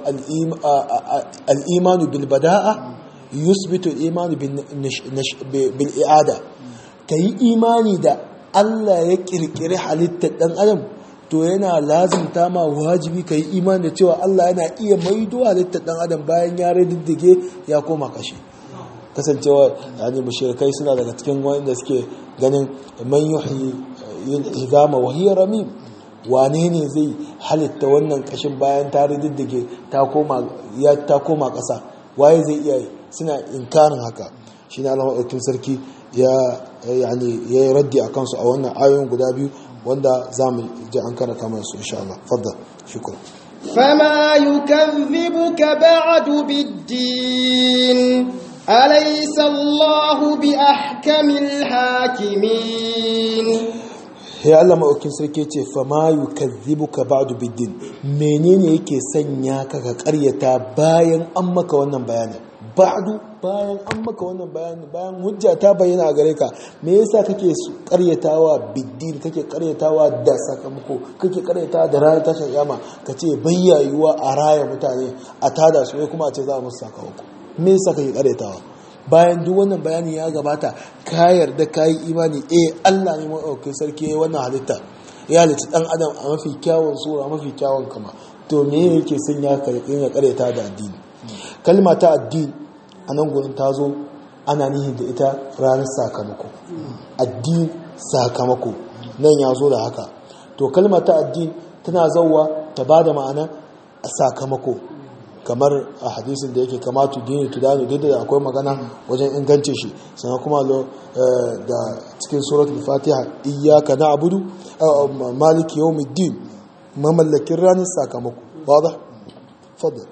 al'imanu bilbada'a yusbitu imanu bil'i'ada ka yi imani da Allah ya ƙirƙiri halittar ɗan adam to yana lazimta ma wajibi ka yi imani da cewa Allah yana iya maido halittar ɗan adam bayan ya riddige ya koma kashe kasancewa yani mushrikai suna daga cikin wanda suke ganin man yuhyi izama wa hiya ramim wane ne zai halitta wannan kashin bayan ta riddige ta koma ya ta koma kasa waye zai iya suna inkarin haka shine Allah madaukakin sarki ya yani ya raddi akan su a wannan ayoyin guda biyu wanda zamu ji an karanta mana su insha Allah faddal shukran فما يكذبك بعد بالدين أليس الله بأحكم الحاكمين ya Allah maɗaukin sarki ce fama yi kazzibu ka ba'adu biddin menene yake sanya ka ka karyata bayan an maka wannan bayanin ba'adu bayan an maka wannan bayanin bayan hujja ta bayyana a gare ka me yasa kake karyatawa biddin kake karyatawa da sakamako kake karyatawa da ranar tashin kiyama ka ce bayyayuwa a raya mutane a tada su ne kuma a ce za a musu sakamako me yasa kake karyatawa bayan duk wannan bayani ya gabata ka yarda ka yi imani eh Allah ne maɗaukin sarki ya wannan halitta ya halitta ɗan adam a mafi kyawun sura mafi kyawun kama to me yake son ya ya karyata da addini kalma ta addini a nan gurin ta zo ana nihin da ita ranar sakamako addini sakamako nan ya zo da haka to kalma ta addini tana zauwa ta ba da ma'ana a sakamako kamar a hadisin da yake kamatu dini tudani duk da akwai magana wajen ingance shi sannan kuma da cikin suratul fatiha iyyaka na'budu maliki yawmiddin mamallakin ranar sakamako wadah fadal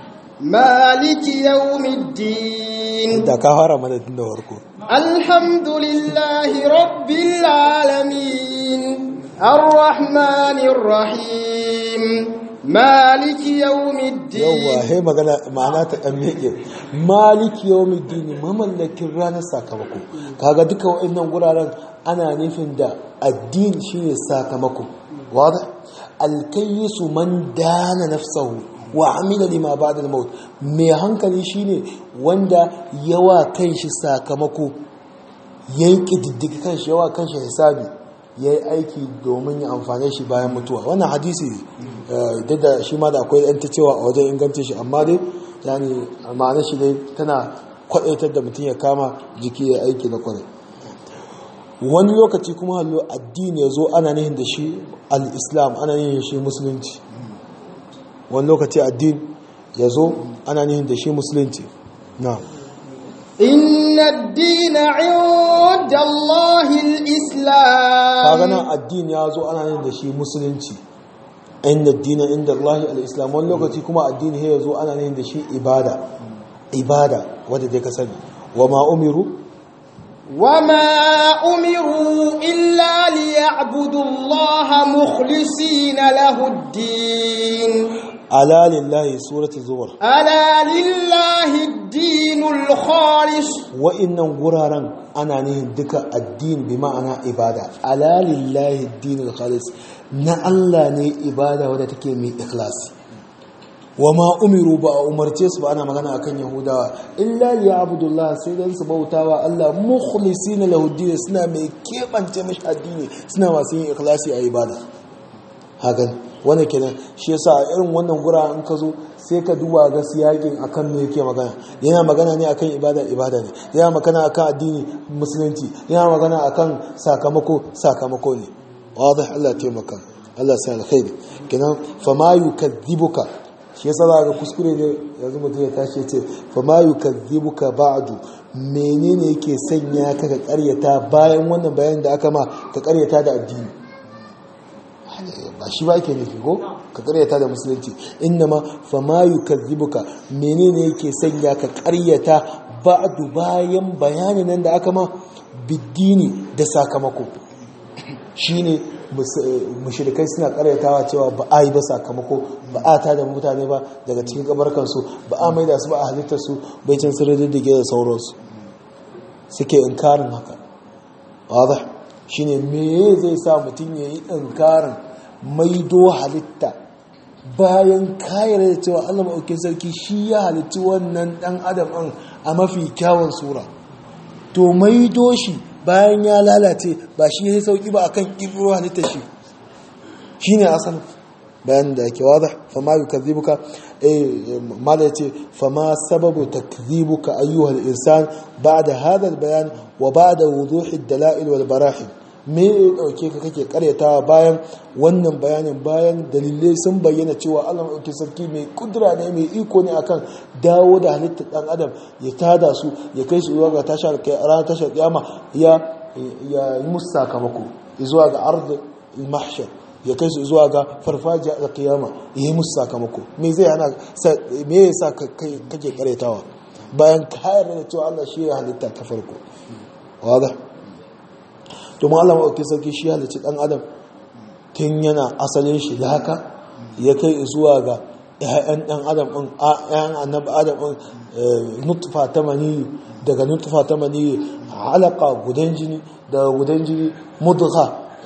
maliki yawmiddin da ka fara mana tun da farko alhamdulillahi rabbil alamin arrahmanir rahim maliki yawmiddin yawa he magana ma'ana ta dan meke maliki yawmiddin mamallakin ranar sakamako kaga duka waɗannan guraren ana nufin da addini shine sakamako wada alkayyisu man dana nafsahu wa amila lima ba'da al-maut mai hankali shine wanda yawa kanshi sakamako yayi kididdigi kanshi yawa kanshi hisabi ya yi aiki domin ya amfane shi bayan mutuwa wannan hadisi duk da shi ma da akwai yan ta cewa a wajen inganta shi amma dai yani ma'anar shi dai tana kwadaitar da mutum ya kama jiki ya aiki na kwarai wani lokaci kuma hallo addini ya zo ana nihin da shi al-islam ana nihin shi musulunci wani lokaci addini ya zo ana nihin da shi musulunci na إن الدين عند الله الإسلام kaga nan addini ya zo ana yin da shi musulunci inda addini inda Allah al-islam wani lokaci kuma addini ya zo ana yin da shi ibada ibada wadda dai ka sani wa ma umiru وما أمروا إلا ليعبدوا الله مخلصين له الدين ala lillahi suratul zumar ألا لله الدين الخالص wa'innan guraren ana nihin duka addini bi ma'ana ibada ala lillahi dinul khalis na Allah ne ibada wadda take mai ikhlasi wa ma umiru ba a umarce su ba ana magana akan yahudawa illa ya abdullah sai dan su bautawa Allah mukhlisina lahu din suna mai kebance mishi addini suna masu yin ikhlasi a ibada hakan wanda kenan shi yasa a irin wannan gura in ka zo sai ka duba ga siyakin akan me yake magana yana magana ne akan ibada ibada ne yana magana akan addini musulunci yana magana akan sakamako sakamako ne wadih Allah ya taimaka Allah sai alkhairi kenan fama yukadhibuka shi yasa za ga kuskure ne yanzu mutum ya tashi ce fama yukadhibuka ba'du menene yake sanya ka ka karyata bayan wannan bayanin da aka ma ka karyata da addini ba shi ba ake nufi ko ka karyata da musulunci innama fama yukazzibuka menene yake sanya ka karyata ba'du bayan bayanin nan da aka ma biddini da sakamako shine mushrikai suna karyatawa cewa ba a yi ba sakamako ba a ta da mutane ba daga cikin kabarkansu ba a maida su ba a halittar su bai can sun riddige da sauransu suke inkarin haka wadda shine me zai sa mutum ya yi inkarin maido halitta bayan kayar da cewa Allah maɗaukin sarki shi ya halitti wannan ɗan adam ɗin a mafi kyawun sura to maido shi bayan ya lalace ba shi ya sauki ba akan ƙirƙiro halitta shi shi ne asalin bayan da ake wada fama yi kazibuka mala ya ce fama sababu takzibuka ayyuhal insan ba da hadar bayan wa ba da wuzuhi dala'il wal barahim me ya dauke ka kake karyatawa bayan wannan bayanin bayan dalilai sun bayyana cewa Allah maɗauki sarki mai kudura ne mai iko ne akan dawo da halittar ɗan adam ya tada su ya kai su zuwa ga tashar ranar tashar kiyama ya ya yi musu sakamako zuwa ga ard mahshar ya kai su zuwa ga farfajiya da kiyama ya yi musu sakamako me zai hana me yasa kake karyatawa bayan kayar da cewa Allah shi ya halitta ta farko wadah domin Allah maɗauki sarki shi halicci ɗan adam tun yana asalin shi da haka ya kai zuwa ga ‘ya'yan ɗan adam ɗin ‘ya'yan annabi adam ɗin nutfa ta maniyi daga nutfa ta maniyi halaka gudan jini daga gudan jini mudga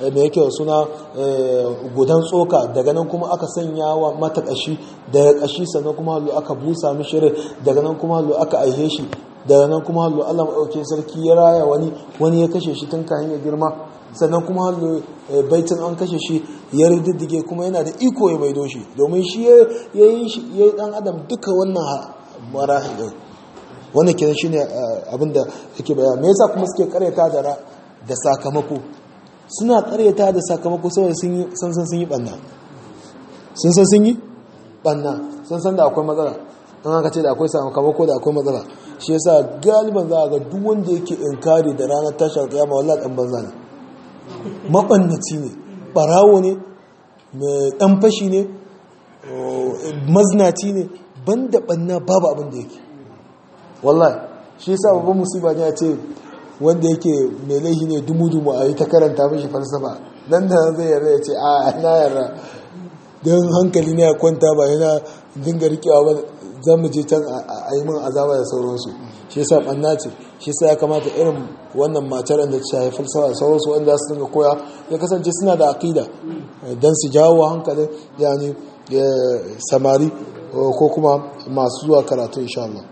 mai yake suna gudan tsoka daga nan kuma aka sanya wa mata kashi daga kashi sannan kuma hallo aka busa mishi rai daga nan kuma hallo aka aihe shi daga nan kuma hallo Allah maɗaukin sarki ya raya wani wani ya kashe shi tun kayan ya girma sannan kuma hallo baitin an kashe shi ya riddige kuma yana da iko ya maido shi domin shi ya yi ya yi dan adam duka wannan marahil din wannan kenan shine abinda yake bayani me yasa kuma suke karyata da da sakamako suna karyata da sakamako saboda sun yi san san sun yi banna sun san sun yi banna sun san da akwai matsala an aka ce da akwai sakamako da akwai matsala shi yasa galiban za a ga duk wanda yake inkari da ranar tashar kiyama wallahi dan banza ne mabannaci ne barawo ne mai dan fashi ne maznaci ne banda banna babu abin da yake wallahi shi yasa babban musiba ne ya ce wanda yake mai laihi ne dumu-dumu a yi ta karanta mashi falsafa nan da zai yarda ya ce a na yarda don hankali ne ya kwanta ba yana dinga rikewa ba za mu je can a yi min azaba da sauransu shi yasa ɓanna ce shi yasa ya kamata irin wannan matar da ta shafi falsafa da sauransu wanda su dinga koya ya kasance suna da aƙida don su jawo hankalin yani samari ko kuma masu zuwa karatu insha Allah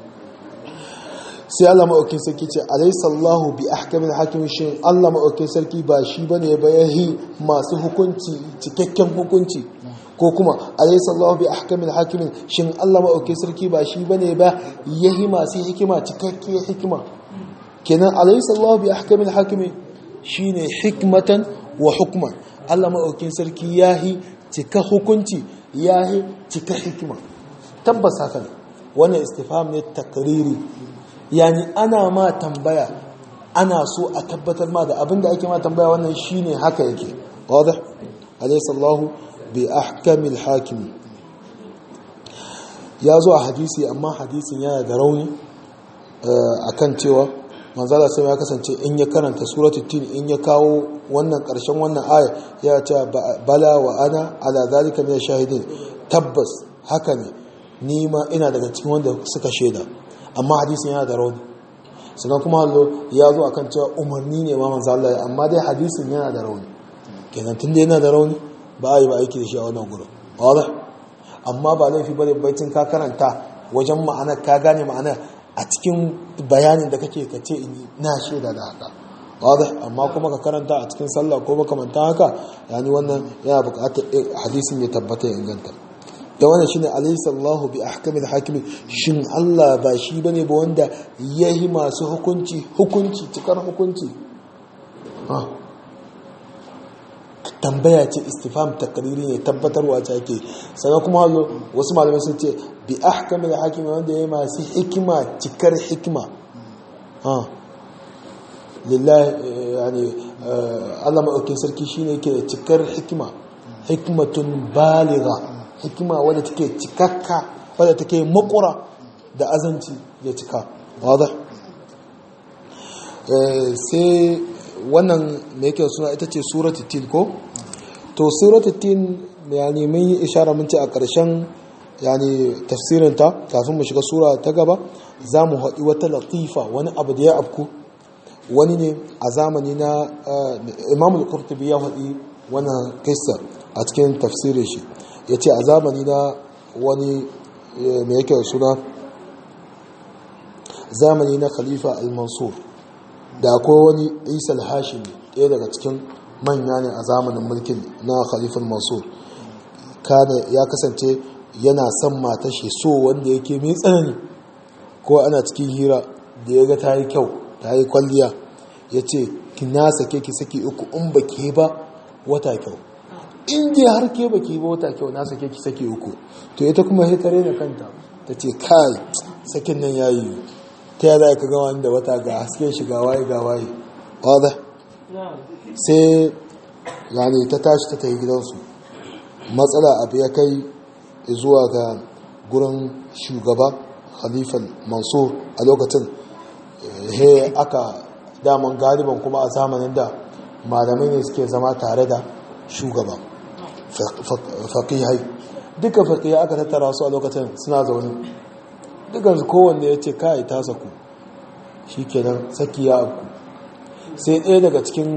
sai Allah maɗaukin sarki ce alaisallahu bi ahkamin hakimin shi Allah maɗaukin sarki ba shi ba ne ba yahi masu hukunci cikakken hukunci ko kuma alaisallahu bi ahkamin hakimin shin Allah maɗaukin sarki ba shi ba ne ba yahi masu hikima cikakken hikima kenan alaisallahu bi ahkamin hakimin shi ne hikmatan wa hukman Allah maɗaukin sarki yahi cika hukunci yahi cika hikima tabbas haka ne wannan istifham ne takriri yani ana ma tambaya ana so a tabbatar ma da abinda ake ma tambaya wannan shine haka yake wadih alaysa Allah bi ahkamil hakim ya zo a hadisi amma hadisin yana da rauni akan cewa manzala sai ya kasance in ya karanta suratul tin in ya kawo wannan karshen wannan aya ya ce bala wa ana ala zalika min shahidin tabbas haka ne ni ma ina daga cikin wanda suka shaida amma hadisin yana da rauni sannan kuma hallo ya zo akan cewa umarni ne ma manzo Allah amma dai hadisin yana da rauni kenan tunda yana da rauni ba a yi ba aiki da shi a wannan gurin wadah amma ba laifi bane baitin ka karanta wajen ma'anar ka gane ma'anar a cikin bayanin da kake ka ce na shaida da haka wadah amma kuma ka karanta a cikin sallah ko makamanta haka yani wannan yana buƙatar hadisin ya tabbata ya inganta da wannan shine alaysa Allahu bi ahkamil hakim shin Allah ba shi bane ba wanda yayi masu hukunci hukunci cikar hukunci ha tambaya ce istifham takriri ne tabbatarwa ce ake sannan kuma wasu malamai sun ce bi ahkamil hakim wanda yayi masu hikima cikar hikima ha lillahi yani Allah madaukakin sarki shine yake da cikar hikima hikmatun baligha hikima wadda take cikakka wadda take makura da azanci ya cika wadda sai wannan mai yake suna ita ce suratul tin ko to suratul tin yani mun yi ishara mun ce a ƙarshen yani tafsirinta kafin mu shiga sura ta gaba za mu haɗi wata latifa wani abu da ya afku wani ne a zamani na imamul qurtubi ya haɗi wannan kissa a cikin tafsirin shi ya ce a zamani na wani mai yake suna zamani na khalifa al-mansur da akwai wani isa al-hashimi ɗaya daga cikin manya ne a zamanin mulkin na khalifa al-mansur kada ya kasance yana son mata shi so wanda yake mai tsanani ko ana cikin hira da ya ga ta yi kyau ta yi kwalliya ya ce ki na sake ki saki uku in ba ke ba wata kyau in dai har ke baki ba wata kyau na sake ki sake uku to ita kuma sai tare da kanta ta ce kai sakin nan yayi ta ya za ka ga wanda wata ga hasken shi ga waye ga waye wada sai yani ta tashi ta tafi gidansu matsala abu ya kai zuwa ga gurin shugaba khalifan mansur a lokacin he aka daman galiban kuma a zamanin da malamai ne suke zama tare da shugaba faƙihai duka faƙihai aka tattara su a lokacin suna zaune dukansu kowanne ya ce kai ta saku shi kenan saki ya abu sai ɗaya daga cikin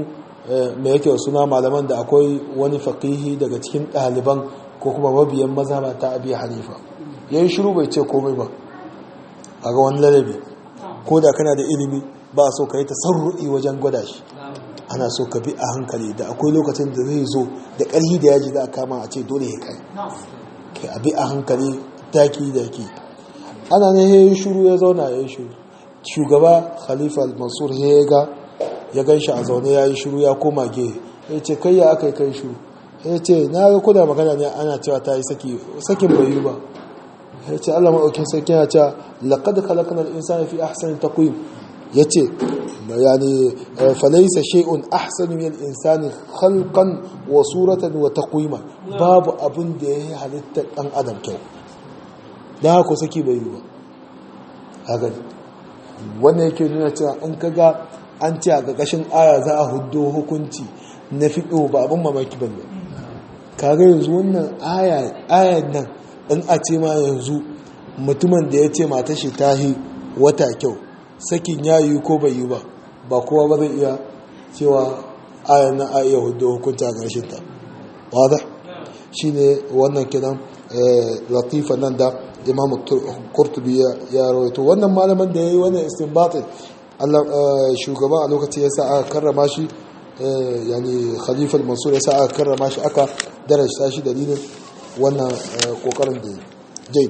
mai yake suna malaman da akwai wani faqihi daga cikin ɗaliban ko kuma mabiyan mazhaba ta abi hanifa yayin shiru bai ce komai ba a ga wani ladabi ko da kana da ilimi ba so ka yi tasarru'i wajen gwada shi ana so ka bi a hankali da akwai lokacin da zai zo da ƙarfi da yaji za a kama a ce dole ya kai kai a bi a hankali taki da ke ana ne ya yi shuru ya zauna ya yi shuru shugaba khalifa mansur ya ga ya gan shi a zaune ya yi shuru ya koma ge ya ce kai ya aka yi kai shuru ya ce na ga kuna magana ne ana cewa ta yi saki sakin bai yi ba ya ce allah maɗaukin sarki ya ce laƙad khalaqna al-insana fi ahsani taqwim ya ce yani falaisa shay'un ahsanu min al-insani khalqan wa suratan wa taqwima babu abin da yayi halitta dan adam kyau da haka saki bai yi ba haka wannan yake nuna cewa in kaga an ce a ƙarƙashin aya za a huddo hukunci na fiɗo ba abin mamaki bane kaga yanzu wannan aya ayan nan in a ce ma yanzu mutumin da ya ce mata shi tahi wata kyau sakin ya yi ko bai yi ba ba kowa ba zai iya cewa ayan nan a iya hudu hukunta a ƙarshen ta wadda shi ne wannan kiran latifa nan da imam kurtubi ya rawaito wannan malaman da ya yi wannan istinbatin shugaba a lokaci ya sa aka karrama shi yani khalifal mansur ya sa aka karrama shi aka darasta shi dalilin wannan kokarin da jai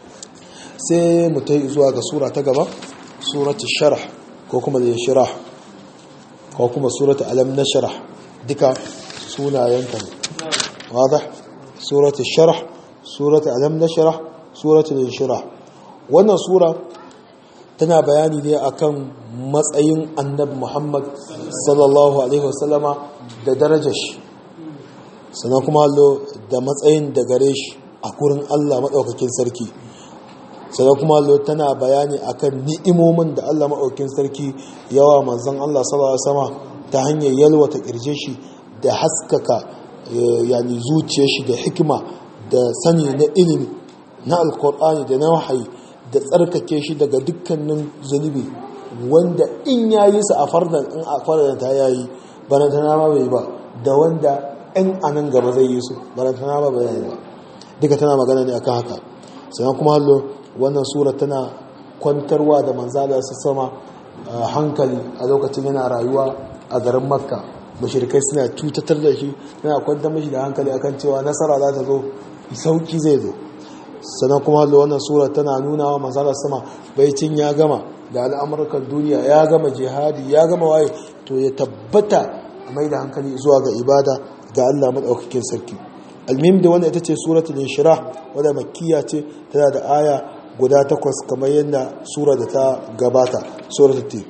sai mu ta zuwa ga sura ta gaba suratu sharh ko kuma da shirah ko kuma suratu alam nashrah duka sunayenta ne wadah suratu sharh suratu alam nashrah suratu shirah wannan sura tana bayani ne akan matsayin annabi Muhammad sallallahu alaihi wasallama da darajar shi sannan kuma allo da matsayin da gare shi a kurin Allah maɗaukakin sarki sannan kuma allo tana bayani akan ni'imomin da Allah maɗaukakin sarki yawa manzon Allah sallallahu alaihi wasallama ta hanyar yalwata kirje shi da haskaka yani zuciyar shi da hikima da sani na ilimi na alkur'ani da na wahayi da tsarkake shi daga dukkanin zunubi wanda in yayi su a fardan in a fardan ta yayi bana ta nama bai ba da wanda in anan gaba zai yi su bana ta nama ba yayi ba duka tana magana ne akan haka sannan kuma hallo wannan sura tana kwantarwa da manzala su sama hankali a lokacin yana rayuwa a garin makka mashirikai suna cutatar da shi yana kwantar mashi da hankali akan cewa nasara za ta zo sauki zai zo sannan kuma hallo wannan sura tana nuna wa manzala sama baicin ya gama da al'amurkan duniya ya gama jihadi ya gama waye to ya tabbata a mai da hankali zuwa ga ibada ga Allah maɗaukakin sarki almim da wanda ita ce suratul inshirah wadda makkiya ce tana da aya guda takwas kamar yadda sura da ta gabata suratul ti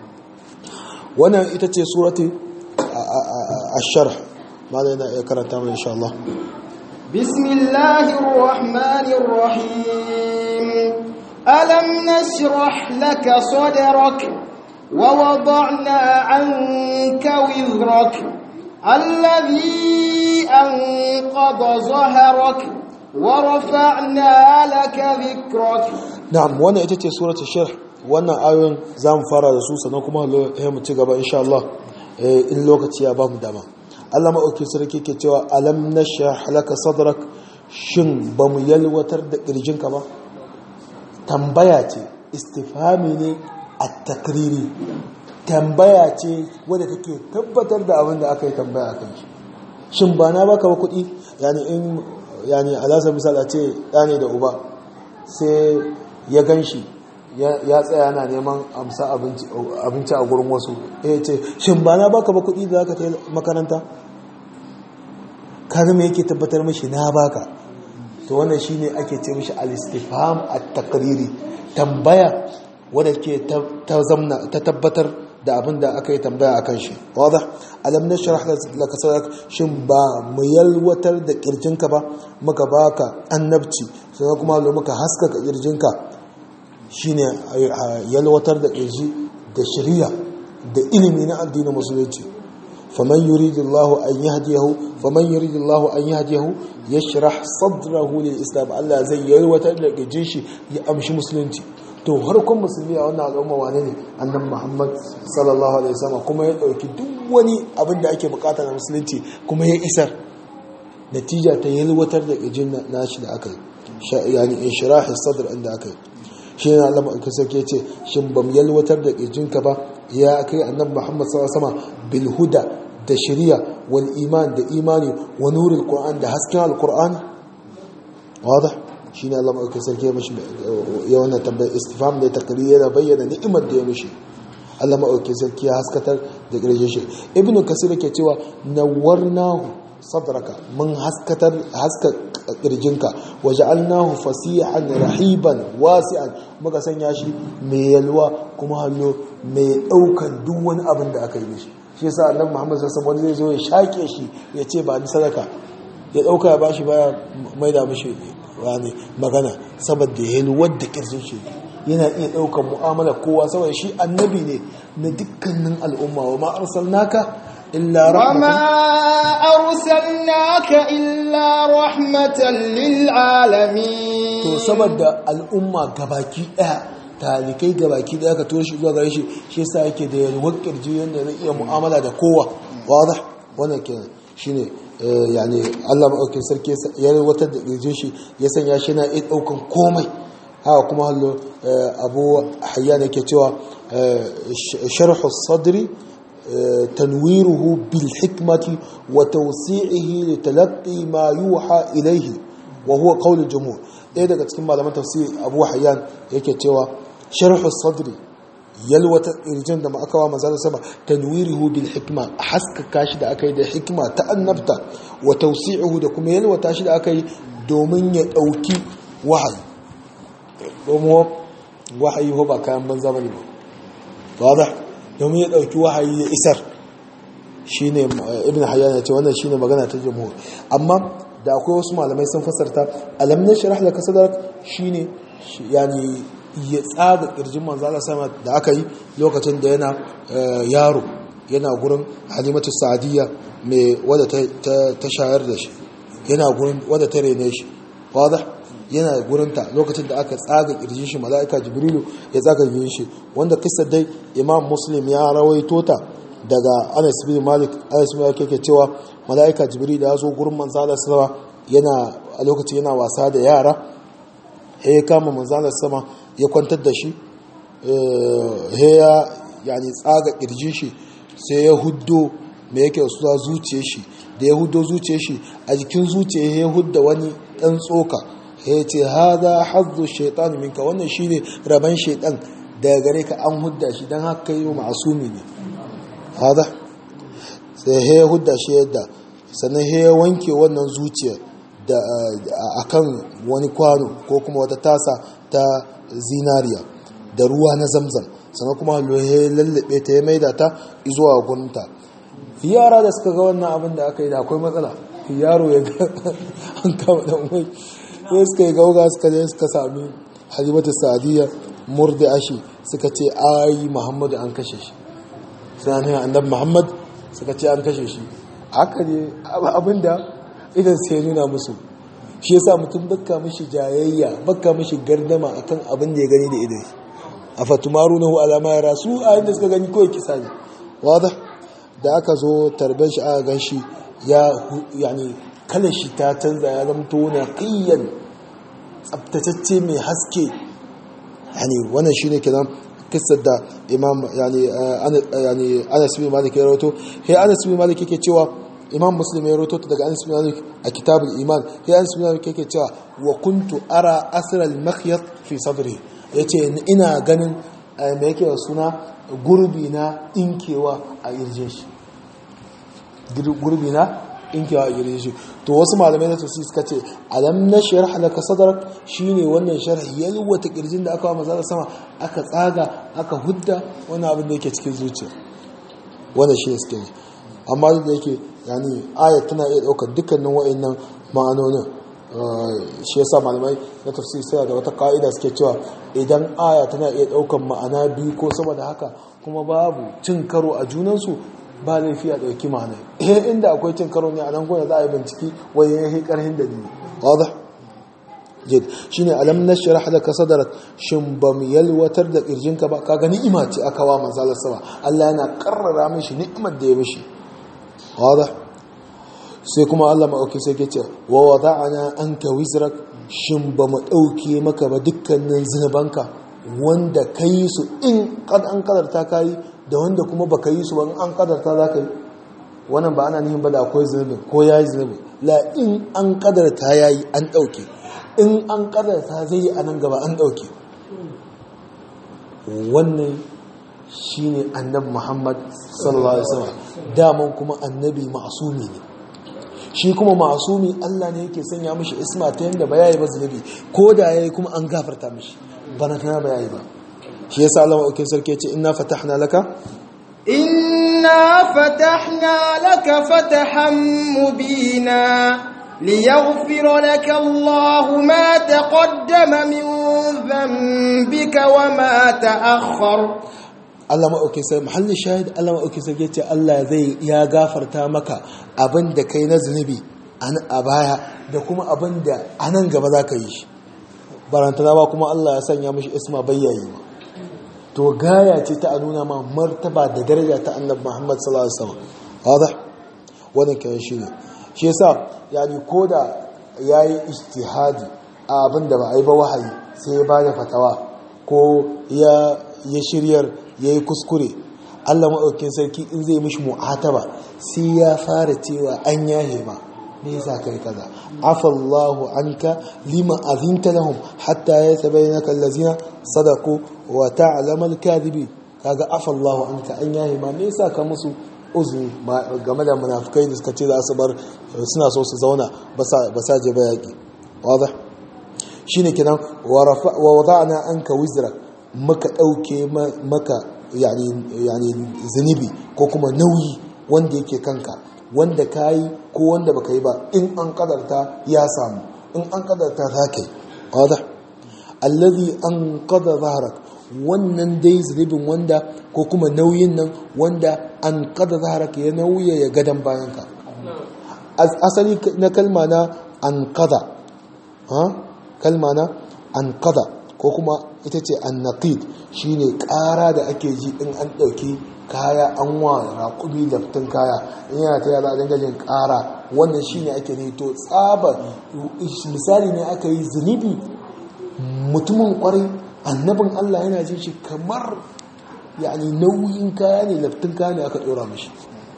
wannan ita ce suratul asharh malai na iya karanta mai insha Allah bismillahir rahmanir rahim alam nashrah laka sadrak wa wada'na 'anka wizrak الذي أنقض ظهرك ورفعنا لك ذكرك نعم وانا اتتي سورة الشرح وانا آيون زام فارا رسول سنكما هم تقبا إن شاء الله إن لوكت يا بام داما Allah maɗauki sarki ke cewa alam na halaka sadrak shin ba mu yalwatar da ƙirjinka ba tambaya ce istifami ne a takriri tambaya ce wadda take tabbatar da abin da aka yi tambaya a kan shi shin ba na baka ba kuɗi yani in yani alasa misal a ce ɗane da uba sai ya gan shi ya tsaya na neman amsa abinci a gurin wasu ya ce shin ba na baka ba kuɗi da aka ta makaranta kaga me yake tabbatar mashi na baka to wannan shine ake ce mashi al-istifham at-taqriri tambaya wadda ke ta zamna ta tabbatar da abin da aka yi tambaya akan shi wadda alam na sharh laka sadrak shin ba mu yalwatar da kirjinka ba muka baka annabci sannan kuma lo muka haskaka kirjinka shine yalwatar da kirji da shari'a da ilimi na addinin musulunci faman yuridullahu an yahdiyahu faman yuridullahu an yahdiyahu yashrah sadrahu lil islam Allah zai yalwatar da kirjin shi ya amshi musulunci to harkon musulmi a wannan al'umma wane ne annan muhammad sallallahu alaihi wasallam kuma ya dauki duk wani abin da ake bukata na musulunci kuma ya isar natija ta yalwatar da ƙirjin nashi da aka yi yani in shirahi sadar inda aka yi shi ne Allah ma'aikin sarki ya ce shin bam yalwatar da ƙirjinka ba ya kai annabi Muhammad sallallahu alaihi wasallam bil huda da shari'a wal iman da imani wa nuril qur'an da hasken alqur'ani wadah shine Allah ma'aikin sarki ya mishi ya wannan tambayar istifham da takrir yana bayyana ni'imar da ya mishi Allah ma'aikin sarki ya haskatar da ƙirjin shi ibnu kasir yake cewa nawwarnahu sadraka mun haskatar haska kirjinka waja'alnahu fasihan rahiban wasi'an muka sanya shi mai yalwa kuma hallo mai daukan duk wani abin da aka yi mishi shi yasa annabi Muhammad sallallahu alaihi wasallam zai zo ya shake shi ya ce ba ni sadaka ya dauka ya bashi baya mai da mishi wani magana saboda yalwar da kirjin shi yana iya daukan mu'amala kowa saboda shi annabi ne na dukkanin al'umma wa ma arsalnaka إلا رحمة وما أرسلناك إلا رحمة للعالمين to saboda al'umma gabaki daya talikai gabaki daya ka tura shi zuwa gare shi shi yasa yake da yalwar kirji yanda zai iya mu'amala da kowa wadah wannan kenan shine yani Allah madaukakin sarki ya yalwatar da kirjin shi ya sanya shi na iya daukan komai haka kuma hallo abu hayyan yake cewa sharhu sadri تنويره بالحكمة وتوسيعه لتلقي ما يوحى إليه وهو قول الجمهور إيه daga cikin malaman tafsir Abu Hayyan yake cewa sharh as-sadr yalwata irjin da aka wa manzo sama tanwirihu bil hikma haskaka shi da aka yi da hikma ta annabta wa tawsi'uhu da kuma yalwata shi da aka yi domin ya dauki wahayi domin wahayi ho ba kayan banza bane ba wadah domin ya ɗauki wahayi ya isar shi ne ibn hayyan ya ce wannan shi ne magana ta jamhur amma da akwai wasu malamai sun fasarta alam na shirah da kasadar shi ne yani ya tsaga ƙirjin manzala sama da aka yi lokacin da yana yaro yana gurin halimatu sa'adiyya mai wadda ta shayar da shi yana gurin wadda ta rene shi wadda yana gurinta lokacin da aka tsaga kirjin shi mala'ika jibrilu ya tsaga kirjin shi wanda kissa dai imam muslim ya rawaito ta daga anas bin malik anas bin malik yake cewa mala'ika jibril ya zo gurin manzo Allah sama yana a lokacin yana wasa da yara ya kama manzo Allah sama ya kwantar da shi eh ya yani tsaga kirjin shi sai ya huddo me yake suna zuciyar shi da ya huddo zuciyar shi a jikin zuciyar ya hudda wani dan tsoka ya ce haza hazzu shaitan minka wannan shine raban shaitan daga gare ka an hudda shi dan haka yi ma'asumi ne haza sai ya hudda shi yadda sannan ya wanke wannan zuciya da akan wani kwano ko kuma wata tasa ta zinariya da ruwa na zamzam sannan kuma ya lallabe ta ya maida ta zuwa gunta yara da suka ga wannan abin da aka yi da akwai matsala yaro ya ga an kama dan wai sai suka yi gauga suka je suka sami halimatu sa'adiyya murdi ashi suka ce ai muhammadu an kashe shi sai ne annabi muhammad suka ce an kashe shi haka ne abinda idan sai nuna musu shi yasa mutum bakka mishi jayayya bakka mishi gardama akan abin da ya gani da idan a fatumarunahu ala ma yara su a inda suka gani kawai kisa ne wada da aka zo tarben shi aka gan shi ya yani kalar shi ta canza ya zamto na ƙiyyan tsabtatacce mai haske yani wannan shine kenan kissar da imam yani yani Anas bin Malik ya rawato sai Anas bin Malik yake cewa imam Muslim ya rawato daga Anas bin Malik a kitabul iman sai Anas bin Malik yake cewa wa kuntu ara asra al makhyat fi sadri yace ina ganin me yake suna gurbi na inkewa a irjin shi gurbi na inkewa a gare shi to wasu malamai na tafsir suka ce alam na sharh laka sadrak shine wannan sharhi yalwata kirjin da aka wa maza sama aka tsaga aka hudda wani abin da yake cikin zuciya wannan shi suke yi amma da yake yani ayat tana iya daukar dukkanin wa'annan ma'anonin shi yasa malamai na tafsir sai da wata ka'ida suke cewa idan aya tana iya daukar ma'ana biyu ko sama da haka kuma babu cin karo a junansu ba laifi a ɗauki ma'ana eh inda akwai cin karo ne a nan gwada za a yi binciki wani ya yi ƙarhin da ne wadda jid shine alam nashrah laka sadrak shin bam yalwatar da kirjinka ba kaga ni'ima ce aka wa manzalar sama Allah yana karrara mishi ni'imar da ya mishi wada sai kuma Allah ma'auki sai ke ce wa wada'ana anka wizrak shin ba mu dauke maka ba dukkanin zinubanka wanda kai su in kad an kadarta kai da wanda kuma baka yi su ba an kadarta za ka yi wannan ba ana nihin ba da akwai zunubi ko ya yi zunubi la in an kadarta ya yi an ɗauke in an kadarta zai yi a nan gaba an ɗauke wannan shi ne annabi muhammad sallallahu alaihi wasallam daman kuma annabi ma'asumi ne shi kuma ma'asumi allah ne yake sanya mishi isma ta yadda ba ya yi ba zunubi ko da ya yi kuma an gafarta mishi bana tana ba ya yi ba shi yasa allah ma'aukin sarki ya ce ina fatahna laka إنا فتحنا لك فتحا مبينا ليغفر لك الله ما تقدم من ذنبك وما تأخر Allah maɗauki sai mahallin shahid Allah maɗauki sai ce Allah zai ya gafarta maka abin da kai na zunubi a baya da kuma abin da a nan gaba za ka yi shi barantana ba kuma Allah ya sanya mashi isma bayyayi ma to gaya ce ta nuna ma martaba da daraja ta annabi Muhammad sallallahu alaihi wasallam wada wannan kai shi ne shi yasa yani koda yayi ijtihadi a abin da ba a yi ba wahayi sai ya bada fatawa ko ya ya shiryar yayi kuskure Allah maɗaukin sarki in zai mishi mu'ataba sai ya fara cewa an yahe ma me yasa kai kaza afallahu anka lima azinta lahum hatta yatabayyana allazina sadaqu wa ta'lamu al-kadhibi kaga afallahu anka an yahe ma me yasa ka musu uzuri game da munafikai da suka ce za su bar suna so su zauna ba sa je ba yaki wadah shine kenan wa wada'na anka wizrak maka dauke maka yani yani zunubi ko kuma nauyi wanda yake kanka wanda ka yi ko wanda baka yi ba in an kadarta ya samu in an kadarta za ka yi wadda allazi an kada zaharak wannan dai zunubin wanda ko kuma nauyin nan wanda an kada zaharak ya nauya ya gadon bayanka asali na kalma na an kada kalma na an kada ko kuma ita ce an naqid shine ƙara da ake ji in an ɗauki kaya an wa raƙumi laftin kaya in yana ta yada dinga jin ƙara wannan shine ake ne to tsaba misali ne aka yi zunubi mutumin kwarai annabin Allah yana jin shi kamar yani nauyin kaya ne laftin kaya ne aka ɗora mashi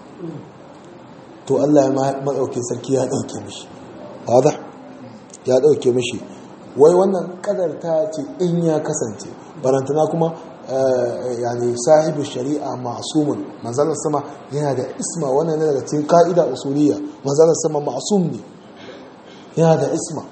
to Allah ya maɗauke sarki ya ɗauke mashi wadda ya ɗauke mashi wai wannan ƙadarta ce in ya kasance barantana kuma yani sahibu shari'a ma'sumun manzalar sama yana da isma wannan ne daga cikin ka'ida usuliyya manzalar sama ma'sum ne yana da isma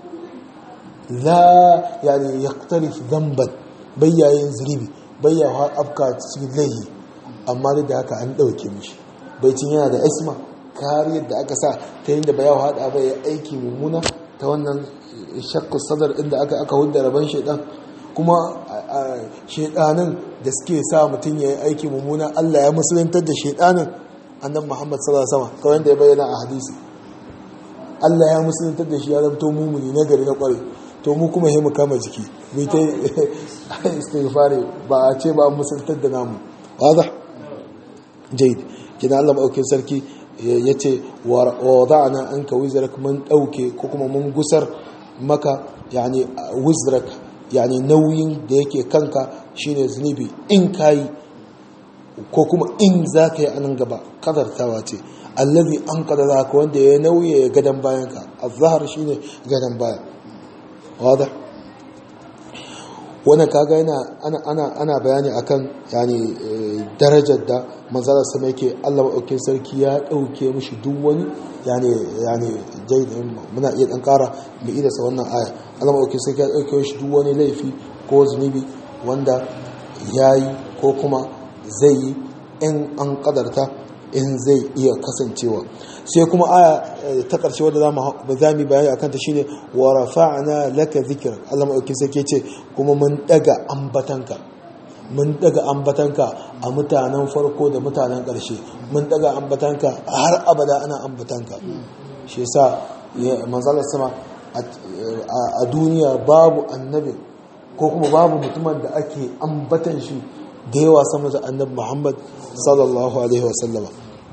la yani yaqtarif dhanban bayyayin zulubi bayya afka cikin laihi amma da haka an dauke mishi baicin yana da isma kariyar da aka sa ta yin da bayawa hada bai aiki mummuna ta wannan shakku sadar inda aka aka hudda rabon shaidan kuma shaidanin da suke sa mutum ya yi aiki mummuna Allah ya musulantar da shaidanin annan Muhammad sallallahu alaihi wasallam kawai da ya bayyana a hadisi Allah ya musulantar da shi ya zamto mumuni na gari na kware to mu kuma mu kama jiki bai ta istighfari ba a ce ba musulantar da namu wadah jayd kina Allah maɗaukin sarki ya ce wa wada'ana anka wizrak mun ɗauke ko kuma mun gusar maka yani wizrak yani nauyin da yake kanka shine zunubi in kayi ko kuma in za ka yi anan gaba kadartawa ce allazi an kadara ka wanda ya nauye ya gadan bayanka azhar shine gadan baya wada wannan kaga yana ana ana ana bayani akan yani darajar da manzalar sama yake Allah maɗaukin sarki ya ɗauke mishi duk wani yani yani jai muna iya ɗan ƙara mai idasa wannan aya Allah maɗaukin sarki ya ɗauke mishi duk wani laifi ko zunubi wanda ya yi ko kuma zai yi in an ƙadarta in zai iya kasancewa sai kuma aya ta ƙarshe wadda za mu bayani a kanta shine wa rafa'na laka zikra Allah maɗaukin sarki ce kuma mun ɗaga ambatanka mun daga ambatanka a mutanen farko da mutanen ƙarshe mun daga ambatanka har abada ana ambatanka shi yasa manzalar sama a duniya babu annabin ko kuma babu mutumin da ake ambatan shi da yawa sama da annabi Muhammad sallallahu alaihi wasallama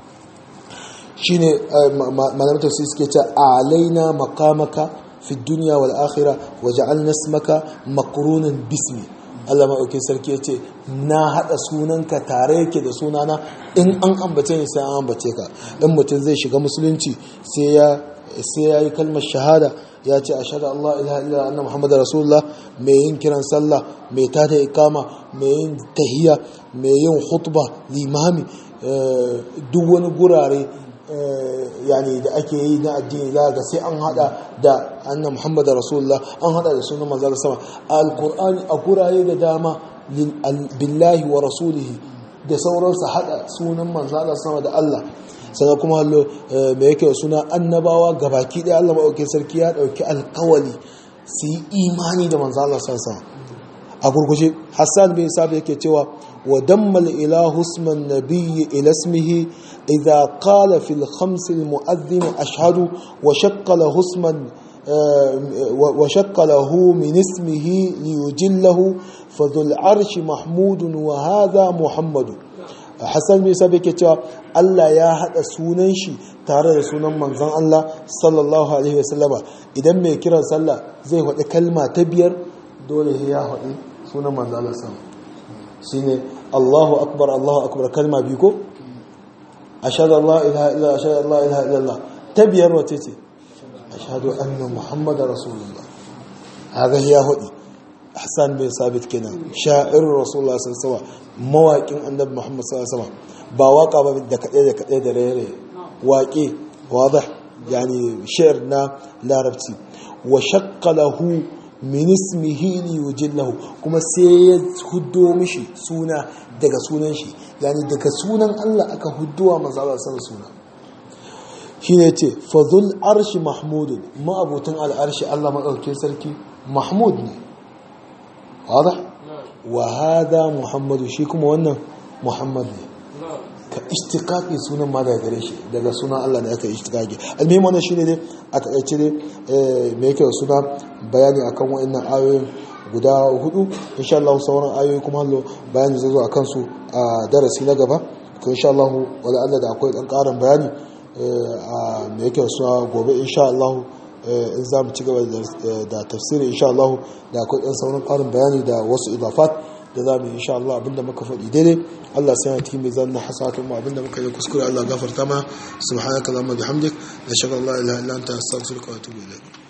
shine malamai tafsir suke ce alaina maqamaka fi dunya wal akhirah waja'alna ismaka maqrunan bismi Allah maɗauki sarki ya ce na haɗa sunanka tare yake da sunana in an ambace ni sai an ambace ka in mutum zai shiga musulunci sai ya yi kalmar shahada ya ce a shaɗa Allah ilaha illa anna Muhammadu Rasulullah mai yin kiran sallah mai tada ikama mai yin tahiya mai yin khutba limami duk wani gurare yani da ake yi na addini za ga sai an hada da annan Muhammad Rasulullah an hada da sunan manzon sama alqur'ani a gurare da dama billahi wa rasulihi da sauransu hada sunan manzon sama da Allah sannan kuma hallo me yake suna annabawa gabaki daya Allah madaukakin sarki ya dauki alkawali su yi imani da manzon Allah sallallahu a gurguje Hassan bin Sabi yake cewa wa dammal ilahu isman nabiyyi ila ismihi إذا قال في الخمس المؤذن أشهد وشق له اسما وشق له من اسمه ليجله فذو العرش محمود وهذا محمد Hassan bin Sabi ke cewa Allah ya haɗa sunan shi tare da sunan manzon Allah sallallahu alaihi wasallama idan mai kiran sallah zai faɗi kalma ta biyar dole ya faɗi sunan manzon Allah sallallahu shine Allahu akbar Allahu akbar kalma biyu ko ashhadu an la ilaha illa ashhadu an la ilaha illallah ta biyar wace ce ashhadu anna muhammadar rasulullah haka ya hudi hassan bin sabit kenan sha'ir rasulullah sallallahu alaihi mawaƙin annabi muhammad sallallahu alaihi ba waka ba da kaɗe da kaɗe da rere waƙe wadah yani shi'r na larabci wa shaqqa lahu min ismihi li yujillahu kuma sai ya huddo mishi suna daga sunan shi yani daga sunan Allah aka hudduwa manzo Allah sallallahu suna shine ce fadhul arshi mahmud ma'abutin al'arshi Allah madaukakin sarki mahmud ne wadah wa hada muhammadu shi kuma wannan muhammad ne ka istiqaqi sunan ma daga gare shi daga sunan Allah da aka istiqaqi almuhim wannan shine ne a takaice ne me yake da suna bayani akan wa'annan ayoyin guda hudu insha Allah sauran ayoyi kuma hallo bayani zai zo akan su a darasi na gaba to insha Allah wala Allah da akwai dan karin bayani a me yake da suna gobe insha Allah in za mu ci gaba da tafsiri insha Allah da akwai dan sauran karin bayani da wasu idafat da za mu yi insha Allah abinda muka faɗi daidai Allah sai ya cikin mizan na hasatun mu abinda muka yi kuskure Allah gafarta ma subhanaka allahumma bihamdik nashhadu an la ilaha illa anta astaghfiruka wa atubu ilaik